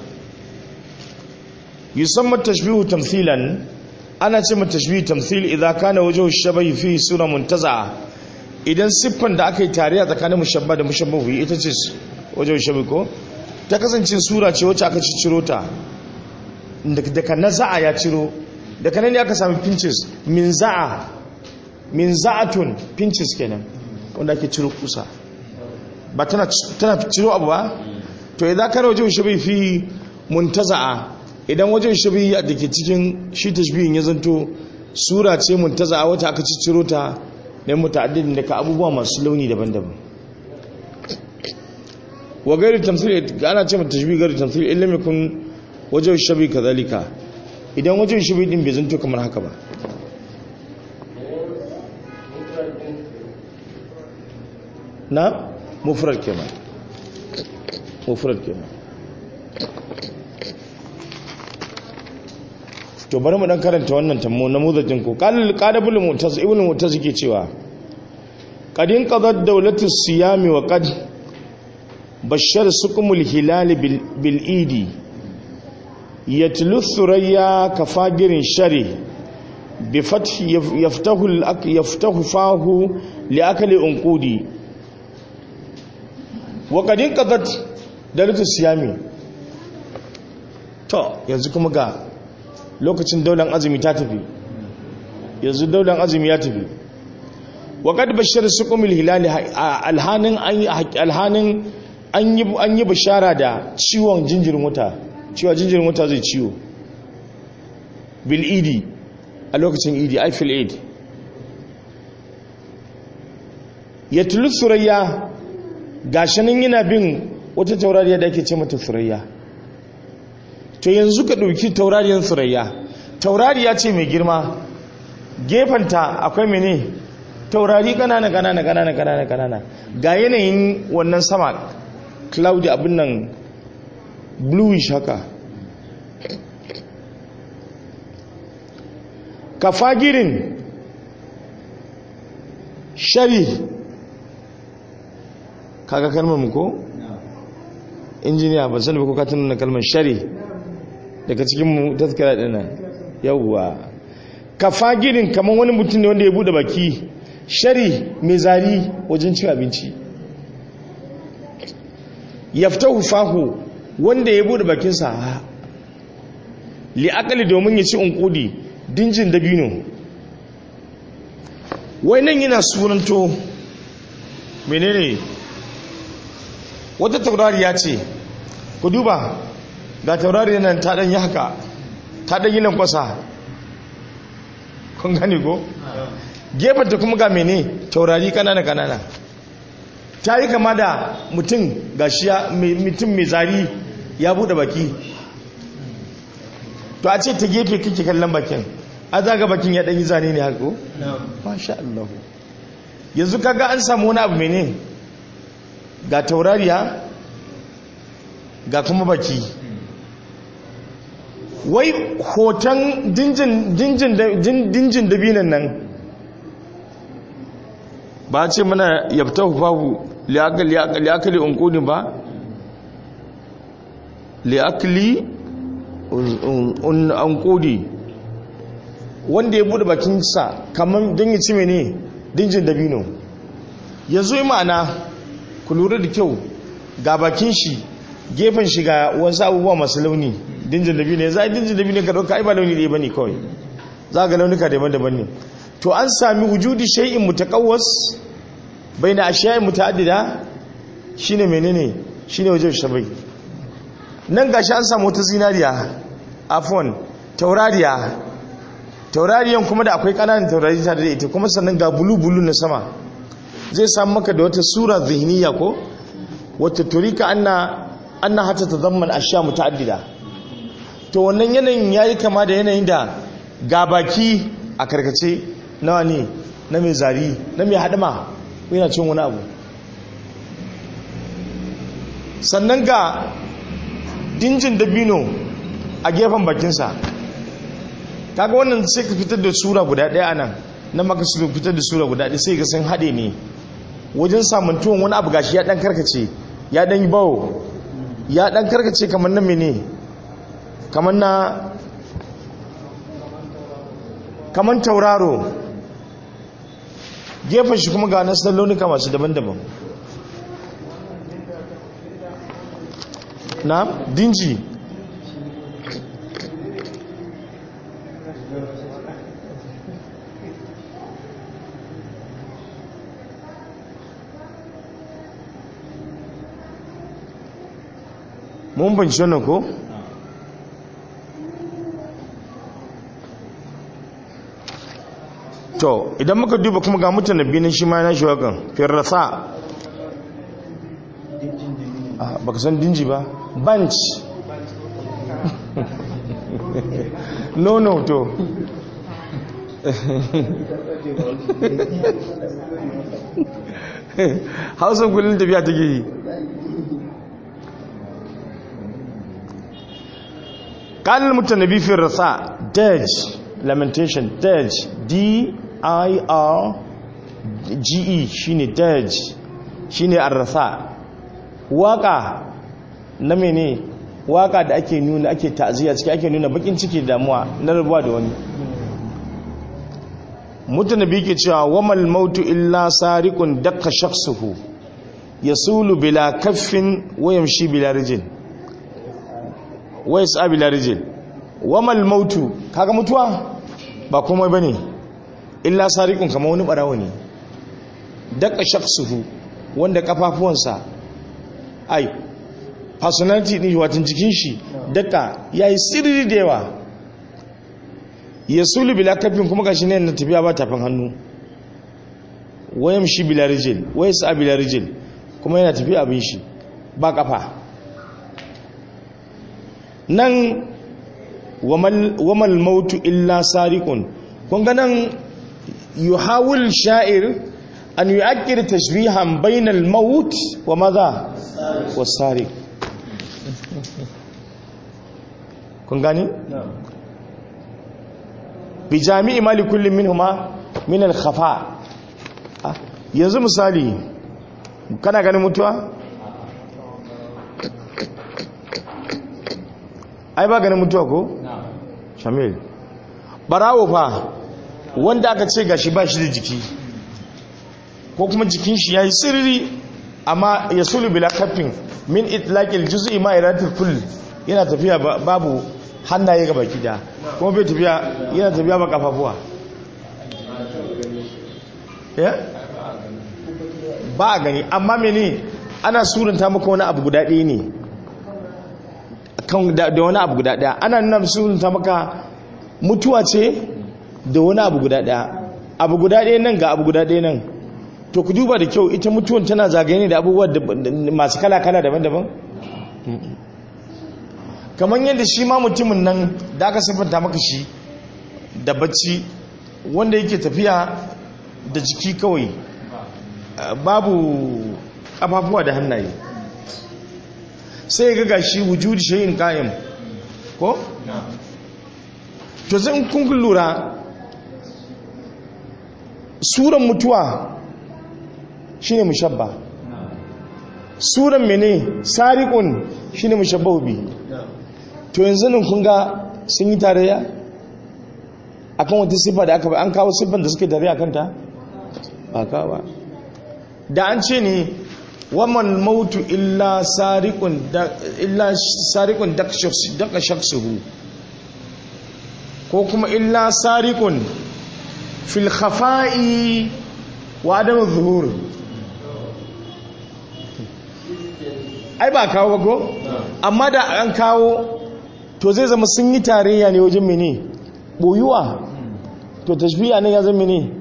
yusamma tashbihu tamthilan ana ce mata tashbihu tamthil idza kana wajhu shabahi fi sura muntaza idan siffan da aka yi tare a tsakanin mushabba da mushabbahu ita ce wajhu shabahi ko ta kasance sura ce wacce aka ciro ta daga naza'a ya ciro daga nan ne aka sami pinches min za'a min za'atun pinches kenan wanda ake ciro kusa ba tana ciro abu ba to idan kana wajen shabi fi muntaza'a idan wajen shabi da ke cikin shi tashbihin ya zanto sura ce muntaza'a wata aka ciro ta ne muta'addidin daga abubuwa masu launi daban-daban wa gairu tamthil ana ce mata tashbih gairu tamthil illa yakun wajen shabi kadhalika idan wajen shabi din bai zanto kamar haka ba na mufrad kenan mufrad kenan to bari mu dan karanta wannan tammo na mudajin ko qalil qadabul mu'taz ibn mu'taz yake cewa qadin qadat dawlatu siyami wa qad bashar sukumul hilal bil idi yatlu thuraya kafagirin shari bi fath yaftahu yaftahu fahu li akli unqudi wa qadin qadat dawlatu siyami to yanzu kuma ga lokacin daular azumi ta tafi yanzu daular azumi ya tafi wa qad bashara sukumul hilal alhanin alhanin an yi bashara da ciwon jinjirin wuta cewa jinjirin wuta zai ciwo bil idi a lokacin idi aifil id ya tulu surayya gashanin yana bin wata taurariya da ake ce mata surayya to yanzu ka ɗauki taurariyar surayya taurariya ce mai girma gefanta akwai mene taurari kanana kanana kanana kanana kanana ga yanayin wannan sama cloudy abin nan bluish haka kafagirin shari kaga kalmar mu ko injiniya ba sani ba ko katin na kalmar shari daga cikin mu taskara dina yawwa kafagirin kamar wani mutum ne wanda ya bude baki shari mai zari wajen cin abinci yaftahu fahu wanda ya bude bakinsa li'akali domin ya ci unkudi dinjin dabino wai nan yana sunanto menene wata taurariya ce ku duba ga taurari nan ta ɗan yi haka ta ɗan yi nan kwasa kun gani ko? gefanta kuma ga mene taurari kanana kanana ta yi kama da mutum gashiya mutum mai zari ya bude baki to a ce ta gefe kake kallon bakin a zaga bakin ya ɗanyi zane ne haka masha Allah yanzu kaga an samu wani abu mene ga taurariya ga kuma baki wai hoton dinjin dabinan nan ba ce mana yabta hufahu liakali unkuni ba liakali unkuni wanda ya bude bakinsa kamar don yi ci mene dinjin dabino yanzu yi ma'ana ku lura da kyau ga bakin shi gefen shi ga wasu abubuwa masu launi dinjin dabino ya za a dinjin dabino ka ɗauka ai ba launi ɗaya ba ne kawai za ga launuka daban-daban ne to an sami wujudi shay'in mutaqawwas baina ashiya'in mutaaddida shine menene shine wajen shabai nan gashi an samu wata zinariya afwan taurariya taurariyan kuma da akwai kananan taurari tare da ita kuma sannan ga bulu bulu na sama zai samu maka da wata sura zihniya ko wata turika anna anna hatta tazamman ashiya mutaaddida to wannan yanayin yayi kama da yanayin da ga baki a karkace nawa ne na mai zari na mai haɗama yana cin wani abu sannan ga dinjin dabino a gefen bakinsa kaga wannan sai ka fitar da sura guda ɗaya a nan na maka su fitar da sura guda ɗaya sai ga sun haɗe ne wajen samantuwan wani abu gashi ya ɗan karkace ya ɗan yi bawo ya ɗan karkace kamar na mene kamar na kamar tauraro gefen shi kuma ga nasu launuka masu daban-daban na dinji mun banci wannan ko? to idan muka duba kuma ga mutane binin shi ma na shi wakan firrasa baka san dinji ba bunch no no to hausa kullum tafiya take yi ƙalil mutane fi rasa dirge lamentation dirge d-i-r-g-e shine dirge shine arrasa waka na mene waka da ake nuna ake ta'aziyya ciki ake nuna bakin ciki damuwa na rabuwa da wani mutane bi ke cewa wamal mautu illa sariqun dakka shakhsuhu yasulu bila kaffin wa yamshi bila rijin wa yas'a bila rijin wamal mautu kaga mutuwa ba komai bane illa sariqun kamar wani barawo ne dakka shakhsuhu wanda kafafuwansa ai personality din watan jikin shi daka yayi sirri da yawa yasulu bila kafin kuma gashi ne na tafiya ba tafin hannu wayam shi bila rijil waysa bila rijil kuma yana tafiya abin shi ba kafa nan wamal mautu illa sariqun kun ga nan yuhawil sha'ir an yu'akkir tashbihan bainal maut wa madha was-sariq kun gani bi jami'i mali kullum minhuma min al-khafa yanzu misali kana ganin mutuwa ai ba ganin mutuwa ko shamil barawo fa wanda aka ce gashi ba shi da jiki ko kuma jikin shi yayi sirri amma yasulu bila kafin min itlaqil juz'i ma iratul kull yana tafiya babu hannaye ga baki da kuma bai tafiya yana tafiya ba kafafuwa ba a gani amma mene ana surunta maka wani abu guda ɗaya ne da wani abu guda ɗaya ana nuna surunta maka mutuwa ce da wani abu guda ɗaya abu guda ɗaya nan ga abu guda ɗaya nan to ku duba da kyau ita mutuwan tana zagaye ne da abubuwa masu kala-kala daban-daban kamar yadda shi ma mutumin nan da aka siffanta maka shi da bacci wanda yake tafiya da jiki kawai babu kafafuwa da hannaye sai ga gashi wujudi shayin kayan ko? to zan kun lura suran mutuwa shine mushabba suran mene sariqun shine mushabbahu bi to yanzu nan kun ga sun yi tarayya akan wata siffa da aka bai an kawo siffan da suke tarayya kanta ba kawo ba da an ce ne waman mautu illa sariqun illa sariqun daka shaksuhu ko kuma illa sariqun fil khafa'i wa adam zuhur ai ba kawo ba ko amma da an kawo to zai zama sun yi tarayya ne wajen mene boyuwa to tashbiya ne ya zama mene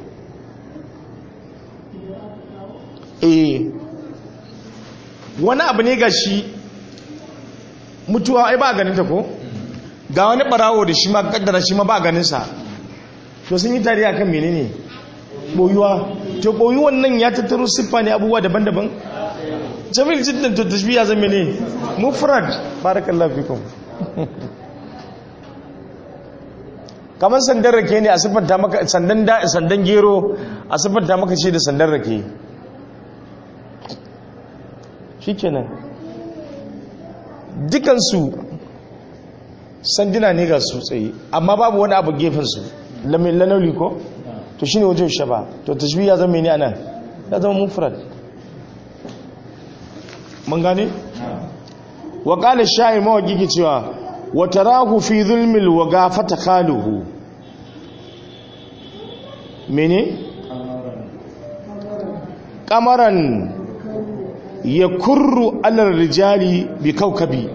eh wani abu ne ga shi mutuwa ai ba ganin ta ko ga wani barawo da shi ma kaddara shi ma ba ganin sa to sun yi tarayya kan menene boyuwa to boyuwan nan ya tattaro siffa ne abubuwa daban-daban jamil jiddan to tashbiya zama ne mufrad barakallahu fikum kamar sandan rake ne a siffanta maka sandan da sandan gero a siffanta maka ce da sandan rake shikenan dukansu sanduna ne ga su tsaye amma babu wani abu gefensu lanauli ko to shine wajen shaba to tashbiya zama ne anan ya zama mufrad mun gane wa qala sha'i mawaqi cewa wa tarahu fi zulmil waga fatakhaluhu mene kamaran yakurru ala rijali bi kawkabi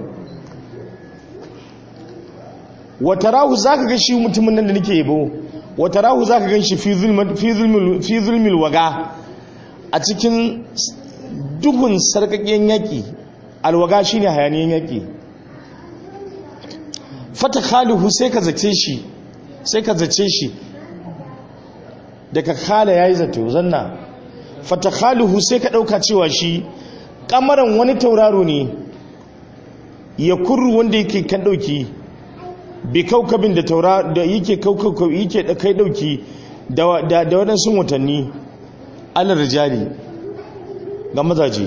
wa tarahu zaka ga shi mutumin nan da nake yabo wa tarahu zaka gan shi fi zulmil fi zulmil fi zulmil waga a cikin duhun sarkakken yaki alwaga shine hayaniyan yaki fata khalihu sai ka zace shi sai ka zace shi daga khala yayi zato zanna fata khalihu sai ka dauka cewa shi kamaran wani tauraro ne ya kurru wanda yake kan dauki bi kaukabin da taura da yake kaukau yake da kai dauki da da da wadansu watanni alal rijali ga mazaje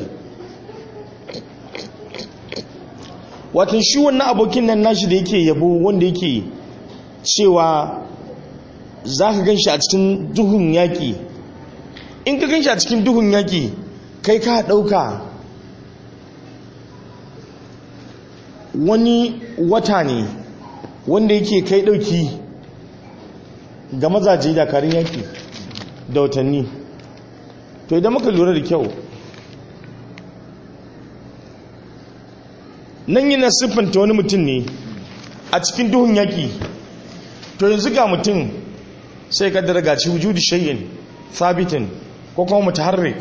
watan shi wannan abokin nan nashi da yake yabo wanda yake cewa za ka gan shi a cikin duhun yaƙi in ka gan shi a cikin duhun yaƙi kai ka ɗauka wani wata ne wanda yake kai ɗauki ga mazaje dakarun yaƙi da watanni to idan muka lura da kyau nan yana siffanta wani mutum ne a cikin duhun yaƙi to yanzu ga mutum sai ka daga ci wujudu shay'in sabitin ko kuma mutaharrik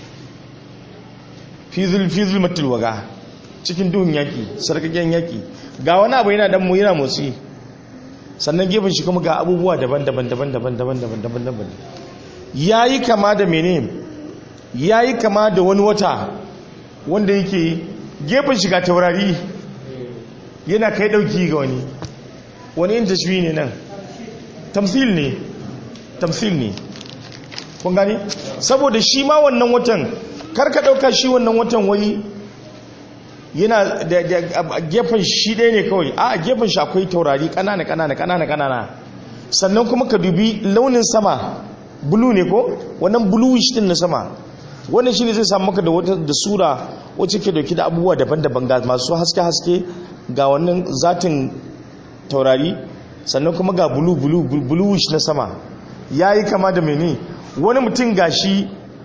fi zulmatul waga cikin duhun yaƙi sarkaken yaƙi ga wani abu yana dan mu yana motsi sannan gefen shi kuma ga abubuwa daban-daban daban-daban daban-daban daban-daban yayi kama da mene yayi kama da wani wata wanda yake gefen shiga taurari yana kai dauki ga wani wani yin tashwi ne nan tamsil ne tamsil ne kun gani saboda shi ma wannan watan karka dauka shi wannan watan wai yana da gefen shi ɗaya ne kawai a gefen shi akwai taurari ƙanana ƙanana ƙanana ƙanana sannan kuma ka dubi launin sama bulu ne ko wannan bluish din na sama wannan shine zai samu maka da wata da sura wacce ke dauki da abubuwa daban-daban ga masu haske-haske ga wannan zatin taurari sannan kuma ga bulu bulu bluish na sama yayi kama da mene wani mutum gashi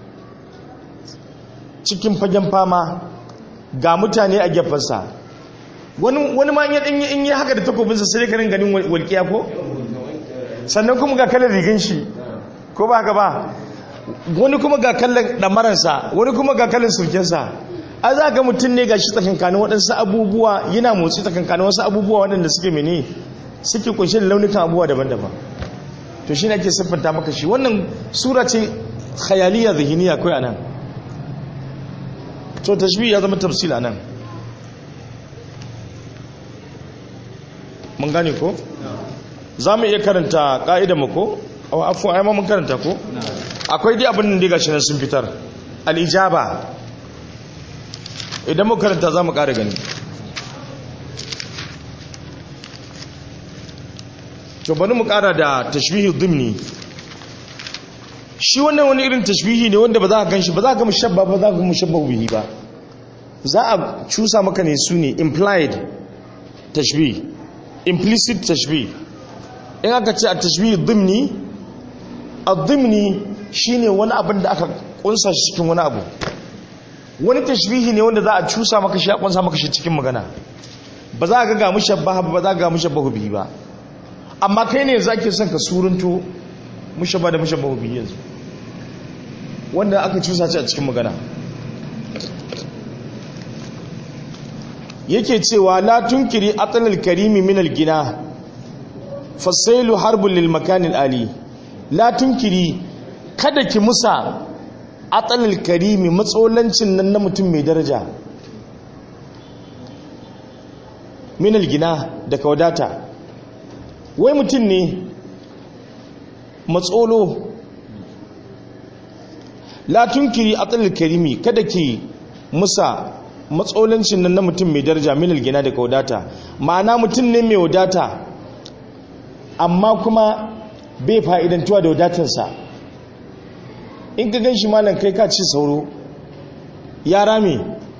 cikin fagen fama ga mutane a gefensa wani wani ma ya danyi in yi haka da takobinsa sai ka ganin walƙiya ko sannan kuma ga kalar rigin shi ko ba haka ba wani kuma ga kallon ɗamaransa wani kuma ga kallon sulkensa a za ga mutum ne ga shi tsakankanin waɗansu abubuwa yana motsi tsakankanin wasu abubuwa waɗanda suke mene suke kunshe da launukan abubuwa daban-daban to shi ne ake siffanta maka shi wannan sura ce khayaliya zihiniya kawai a nan to tashbih ya zama tafsil a nan mun gane ko za mu iya karanta ƙa'idar mu ko afu ai ma mun karanta ko akwai dai abin da gashi nan sun fitar al-ijaba idan mu karanta za mu ƙara gani to bari mu ƙara da tashbihi dhimni shi wannan wani irin tashbihi ne wanda ba za ka ganshi ba za ka mushabba ba za ka mushabba bihi ba za a cusa maka ne su ne implied tashbih implicit tashbih in aka ce a tashbih dhimni al-dhimni shine wani abin da aka kunsa shi cikin wani abu wani tashbihi ne wanda za a cusa maka shi a kunsa maka shi cikin magana ba za ka ga mushabbaha ba za ka ga mushabbahu bihi ba amma kai ne zake son ka surunto mushabba da mushabbahu bihi yanzu wanda aka cusa shi a cikin magana yake cewa la tunkiri atlal karimi min al-gina fasailu harbun lil makanil ali la tunkiri kada ki musa atalil karimi matsolancin nan na mutum mai daraja minal gina daga wadata wai mutum ne matsolo latun kiri atalil karimi kada ki musa matsolancin nan na mutum mai daraja minal gina daga wadata ma'ana mutum ne mai wadata amma kuma bai fa'idantuwa da wadatarsa in ka gan shi malam kai ka ci sauro ya rame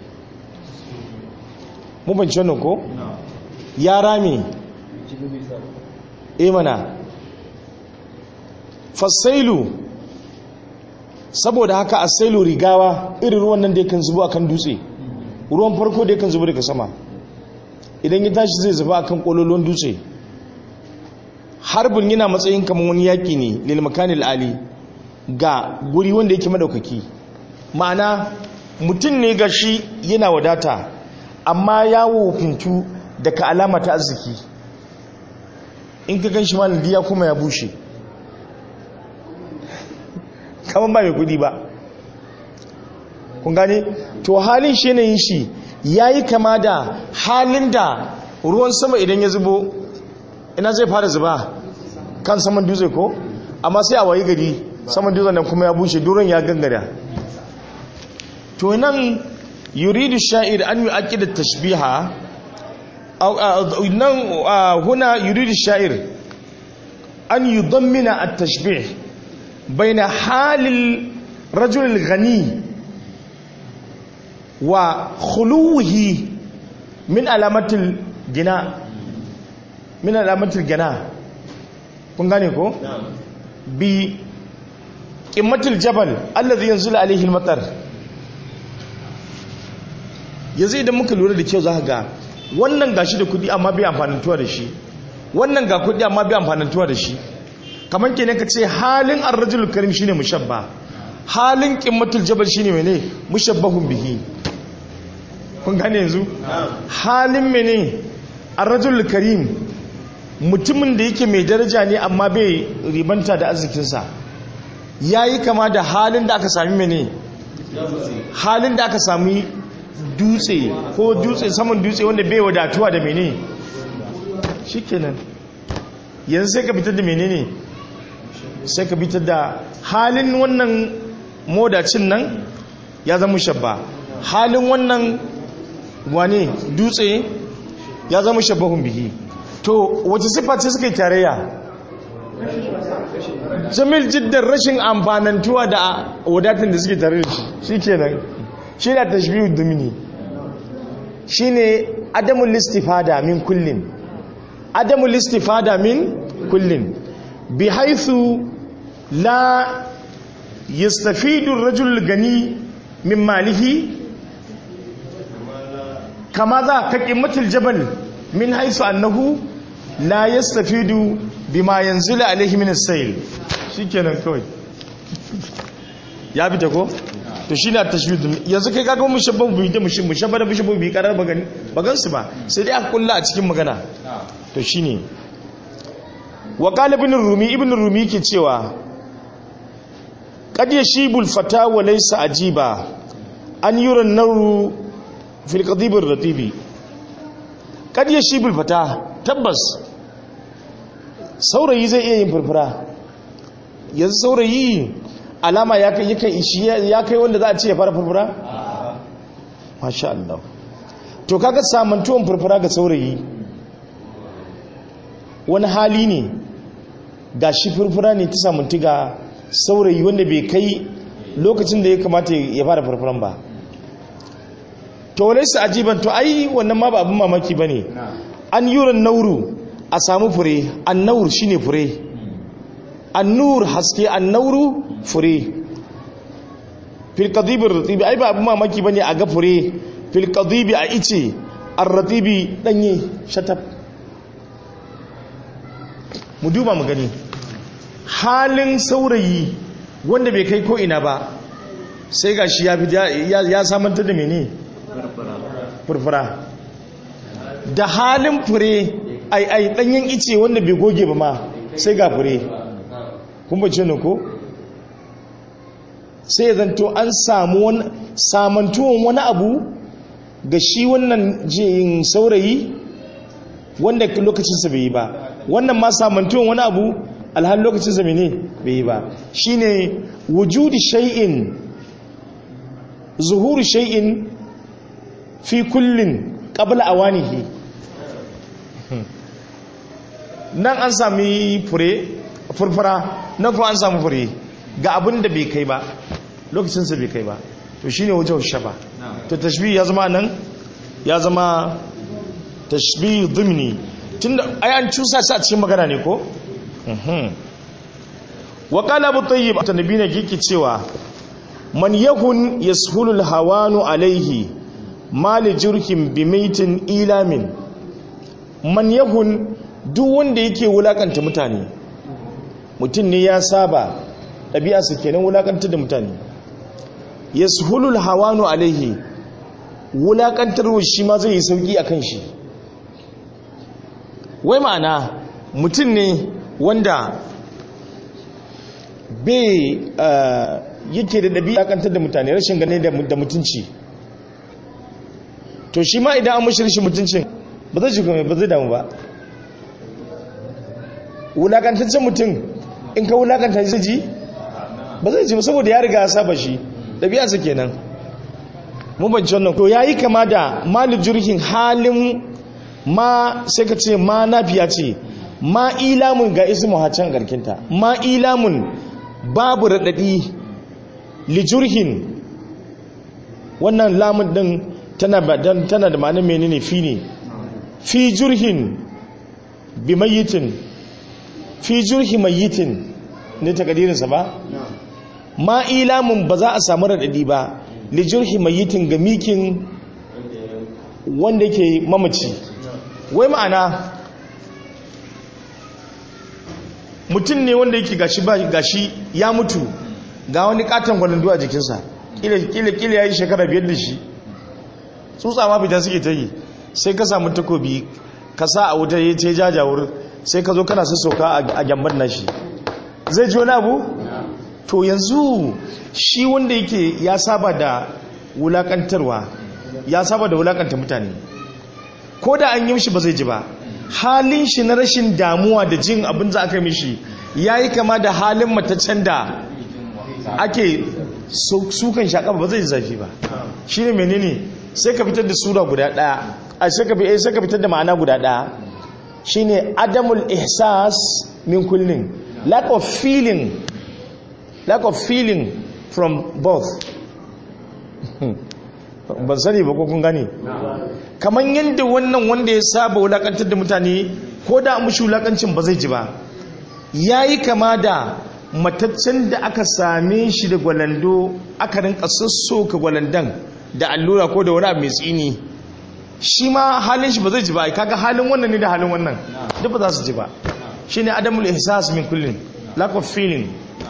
mu banci wannan ko? ya rame e mana fasailu saboda haka asailu rigawa irin ruwan nan da yakan zubo akan dutse ruwan farko da yakan zubo daga sama idan ya tashi zai zuba akan kololon dutse harbin yana matsayin kamar wani yaƙi ne lilmakanil ali ga guri wanda yake madaukaki ma'ana mutum ne ga shi yana wadata amma ya wofintu daga alama ta arziki in ka gan shi malin diya kuma ya bushe kamar ba mai kudi ba kun gane to halin shi yanayin shi ya yi kama da halin da ruwan sama idan ya zubo ina zai fara zuba kan saman dutse ko amma sai a wayi gari saman dutsen nan kuma ya bushe duron ya gangara to nan yuridu sha'ir an yi aƙidar tashbiha nan huna yuridu sha'ir an yi dommina a tashbih bai na halin rajul gani wa khuluhi min alamatul gina min alamatul gina kun gane ko bi qimmatul jabal allazi yanzulu alaihi al-matar yanzu idan muka lura da kyau za ga wannan gashi da kudi amma bai amfanantuwa da shi wannan ga kudi amma bai amfanantuwa da shi kamar kenan ka ce halin ar-rajul karim shine mushabba halin qimmatul jabal shine mene mushabbahun bihi kun gane yanzu halin mene ar-rajul karim mutumin da yake mai daraja ne amma bai ribanta da arzikinsa ya yi kama da halin da aka sami mene halin da aka sami dutse ko dutse saman dutse wanda bai wadatuwa da mene shi kenan yanzu sai ka fitar da mene ne sai ka fitar da halin wannan modacin nan ya zama shabba halin wannan wane dutse ya zama shabbahun bihi to wace siffa ce suka yi tarayya jamil jiddan rashin amfanantuwa da wadatun da suke tare da shi shi kenan shi na tashbihu dumini shi ne adamun listifada min kullum adamun listifada min kullum bi haithu la yastafidu rajul gani min malihi kama za ka ƙimmatul jabal min haisu annahu la yastafidu bima yanzilu alaihi min as-sayl shikenan kawai ya fita ko to shine at-tashbih yanzu kai kaga mun shabban bi da mushin mushabba da mushabba bi karar bagani bagan su ba sai dai aka kulla a cikin magana to shine wa qala ibn rumi ibn rumi ke cewa qad yashibul fata wa laysa ajiba an yura an-naru fil qadib ar-ratibi kad ya shi bulfata tabbas saurayi zai iya yin furfura yanzu saurayi alama ya kai yakan ishi ya kai wanda za a ce ya fara furfura masha Allah to kaga samantuwan furfura ga saurayi wani hali ne ga shi furfura ne ta samantu ga saurayi wanda bai kai lokacin da ya kamata ya fara furfuran ba to wale su ajiban to ai wannan ma ba abin mamaki ba ne an yuran nauru a samu fure an nauru shi ne fure an nur haske an nauru fure filkadibin ratibi ai ba abin mamaki ba ne a ga fure filkadibi a ice an ratibi danye shatab mu duba mu gani halin saurayi wanda bai kai ko ina ba sai ga shi ya samantar da mene furfura da halin fure ai ai danyen ice wanda bai goge ba ma sai ga fure kun bace ne ko sai ya zanto an samu wani samantuwan wani abu ga shi wannan jin saurayi wanda lokacinsa bai yi ba wannan ma samantuwan wani abu alhal lokacinsa bai ne bai yi ba shine wujudi shay'in zuhuru shay'in fi kullin qabla awanihi nan an sami fure furfura nan kuma an sami fure ga abin da bai kai ba lokacinsa bai kai ba to shine wajen shaba to tashbih ya zama nan ya zama tashbih dhimni tunda ai an cusa shi a cikin magana ne ko wa qala abu tayyib annabi ne yake cewa man yakun yashulu alhawanu alaihi mali jurhin bimaitin ilamin man yakun duk wanda yake wulakanta mutane mutum ne ya saba ɗabi'arsa kenan wulakanta da mutane yashulu alhawanu alaihi wulakantarwa shi ma zai yi sauki akan shi wai ma'ana mutum ne wanda bai yake da ɗabi'a kantar da mutane rashin gane da mutunci to shi ma idan an mashi rashin mutuncin ba zai shiga ba zai damu ba wulakantaccen mutum in ka wulakanta zai ji ba zai ji saboda ya riga ya saba shi ɗabi'arsa kenan mun banci wannan to yayi kama da malin jirgin halin ma sai ka ce ma nafiya ce ma ilamun ga ismu hacan garkinta ma ilamun babu raɗaɗi lijurhin wannan lamun ɗin tana da ma'anin menene fi ne fi jurhin bi mayitin fi jurhi mayitin ne ta kadirinsa ba ma ilamun ba za a samu raɗaɗi ba lijurhi mayitin ga mikin wanda ke mamaci wai ma'ana mutum ne wanda yake gashi ba gashi ya mutu ga wani katon gwalandu a jikinsa kila ya yi shekara biyar da shi tsutsa ma fita suke ta yi sai ka samu takobi ka sa a wuta ya ce jajawur sai ka zo kana sassauka a gyambar nashi zai ji wani abu to yanzu shi wanda yake ya saba da wulakantarwa ya saba da wulakanta mutane ko da an yi mishi ba zai ji ba halin shi na rashin damuwa da jin abin za aka mishi ya yi kama da halin mataccen da ake sukan shaƙa ba zai zafi ba shi ne menene sai ka fitar da sura guda ɗaya a sai ka fitar da ma'ana guda ɗaya shi ne adamul ihsas min kullum lack of feeling lack of feeling from both ban sani ba ko kun gane kamar yadda wannan wanda ya saba wulakantar da mutane ko da mushi wulakancin ba zai ji ba ya yi kama da mataccen da aka same shi da gwalando aka rinka sassoka gwalandan da allura ko da wani abu mai tsini shi ma halin shi ba zai ji ba kaga halin wannan ne da halin wannan duk ba za su ji ba shi ne adamul ihsas min kullum lack of feeling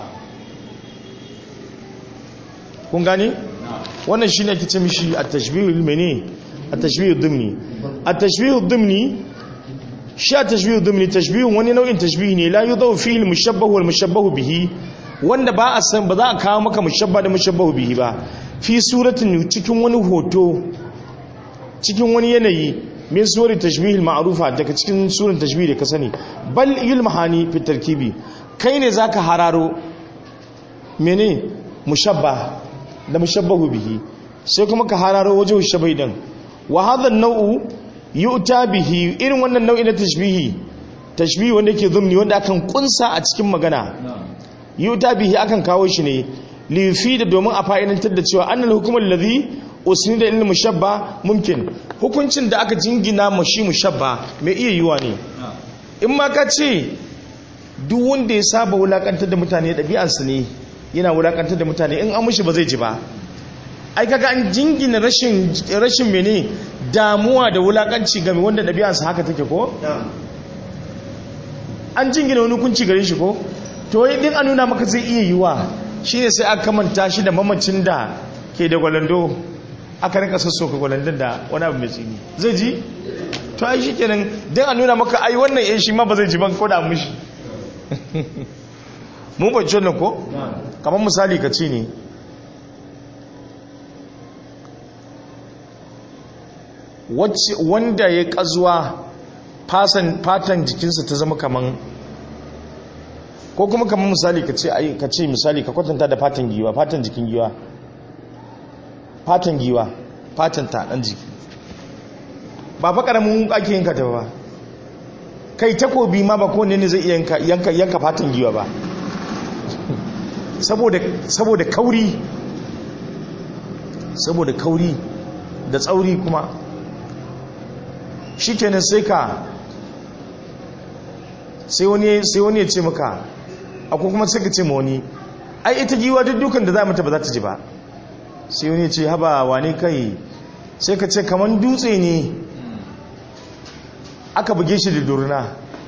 kun gani wannan shi ne ake ce mishi a tashbihul mene a tashbihul dimni a tashbihul dimni shi a tashbihul dimni tashbihun wani nau'in tashbihi ne la yudau fihi al-mushabbahu wal mushabbahu bihi wanda ba a san ba za a kawo maka mushabba da mushabbahu bihi ba fi suratin cikin wani hoto cikin wani yanayi min suwari tashbihil ma'rufa daga cikin suran tashbih da ka sani bal yulmahani fi tarkibi kai ne zaka hararo mene mushabba da mushabbahu bihi sai kuma ka hararo wajen shabai din wa hadha an-naw'u yu'ta bihi irin wannan nau'i na tashbihi tashbihi wanda yake zumni wanda akan kunsa a cikin magana yu'ta bihi akan kawo shi ne li yufida domin a fa'idantar da cewa annal hukm alladhi usnida lil mushabba mumkin hukuncin da aka jingina mu shi mushabba mai iya yiwa ne in ma ka ce duk wanda ya saba wulakantar da mutane ɗabi'arsa ne yana wulakantar da mutane in an mushi ba zai ji ba ai kaga an jingina rashin rashin mene damuwa da wulakanci game wanda ɗabi'arsa haka take ko an jingina wani hukunci gare shi ko to yi din an nuna maka zai iya yiwa shine sai aka kamanta shi da mamacin da ke da gwalando aka rinka sassoka gwalandon da wani abu mai tsini zai ji to ai shikenan din an nuna maka ai wannan yan shi ma ba zai ji ban ko da mushi mun bacci wannan ko kamar misali ka ce ne wanda ya kazuwa fatan jikinsa ta zama kaman ko kuma kaman misali ka ce misali ka kwatanta da fatan giwa fatan jikin giwa fatan giwa fatan ta dan jiki ba fa karamin ake yanka ta ba kai takobi ma ba kowanne ne zai iya yanka yanka fatan giwa ba saboda saboda kauri saboda kauri da tsauri kuma shikenan sai ka sai wani sai wani ya ce maka akwai kuma sai ka ce ma wani ai ita giwa duk dukan da za mata ba za ta ji ba sai wani ya ce haba wane kai sai ka ce kaman dutse ne aka buge shi da durna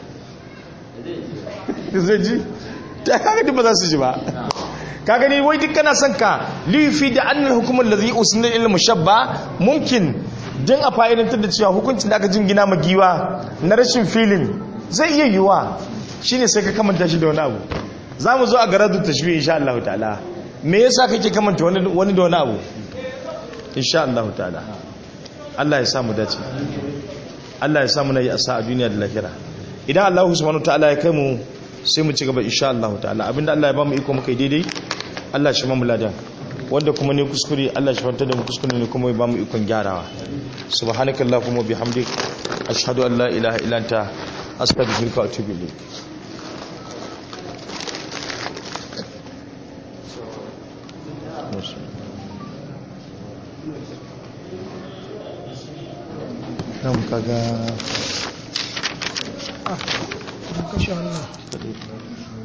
zai ji ta kaga duk ba za su ji ba ka gani wai duk kana son ka lifi da annal hukumar da zai usunin ilmu shabba mumkin don a fa'idantar da cewa hukuncin da aka jingina ma giwa na rashin filin zai iya yiwuwa shine sai ka kamanta shi da wani abu za mu zo a garar da tashbi insha Allah ta'ala me yasa kake kamanta wani da wani abu insha Allah ta'ala Allah ya samu dace Allah ya samu nayi asa a duniya da lahira idan Allah subhanahu ta'ala ya kai mu sai mu ci gaba insha Allah ta'ala abinda Allah ya ba mu iko muka daidai Allah shi mamu ladan wanda kuma ne kuskure Allah shi fanta da mu kuskure ne kuma ya ba mu ikon gyarawa subhanakallahumma bihamdik ashhadu an la ilaha illa anta astaghfiruka wa atubu ilayk nan kaga ah kashe wannan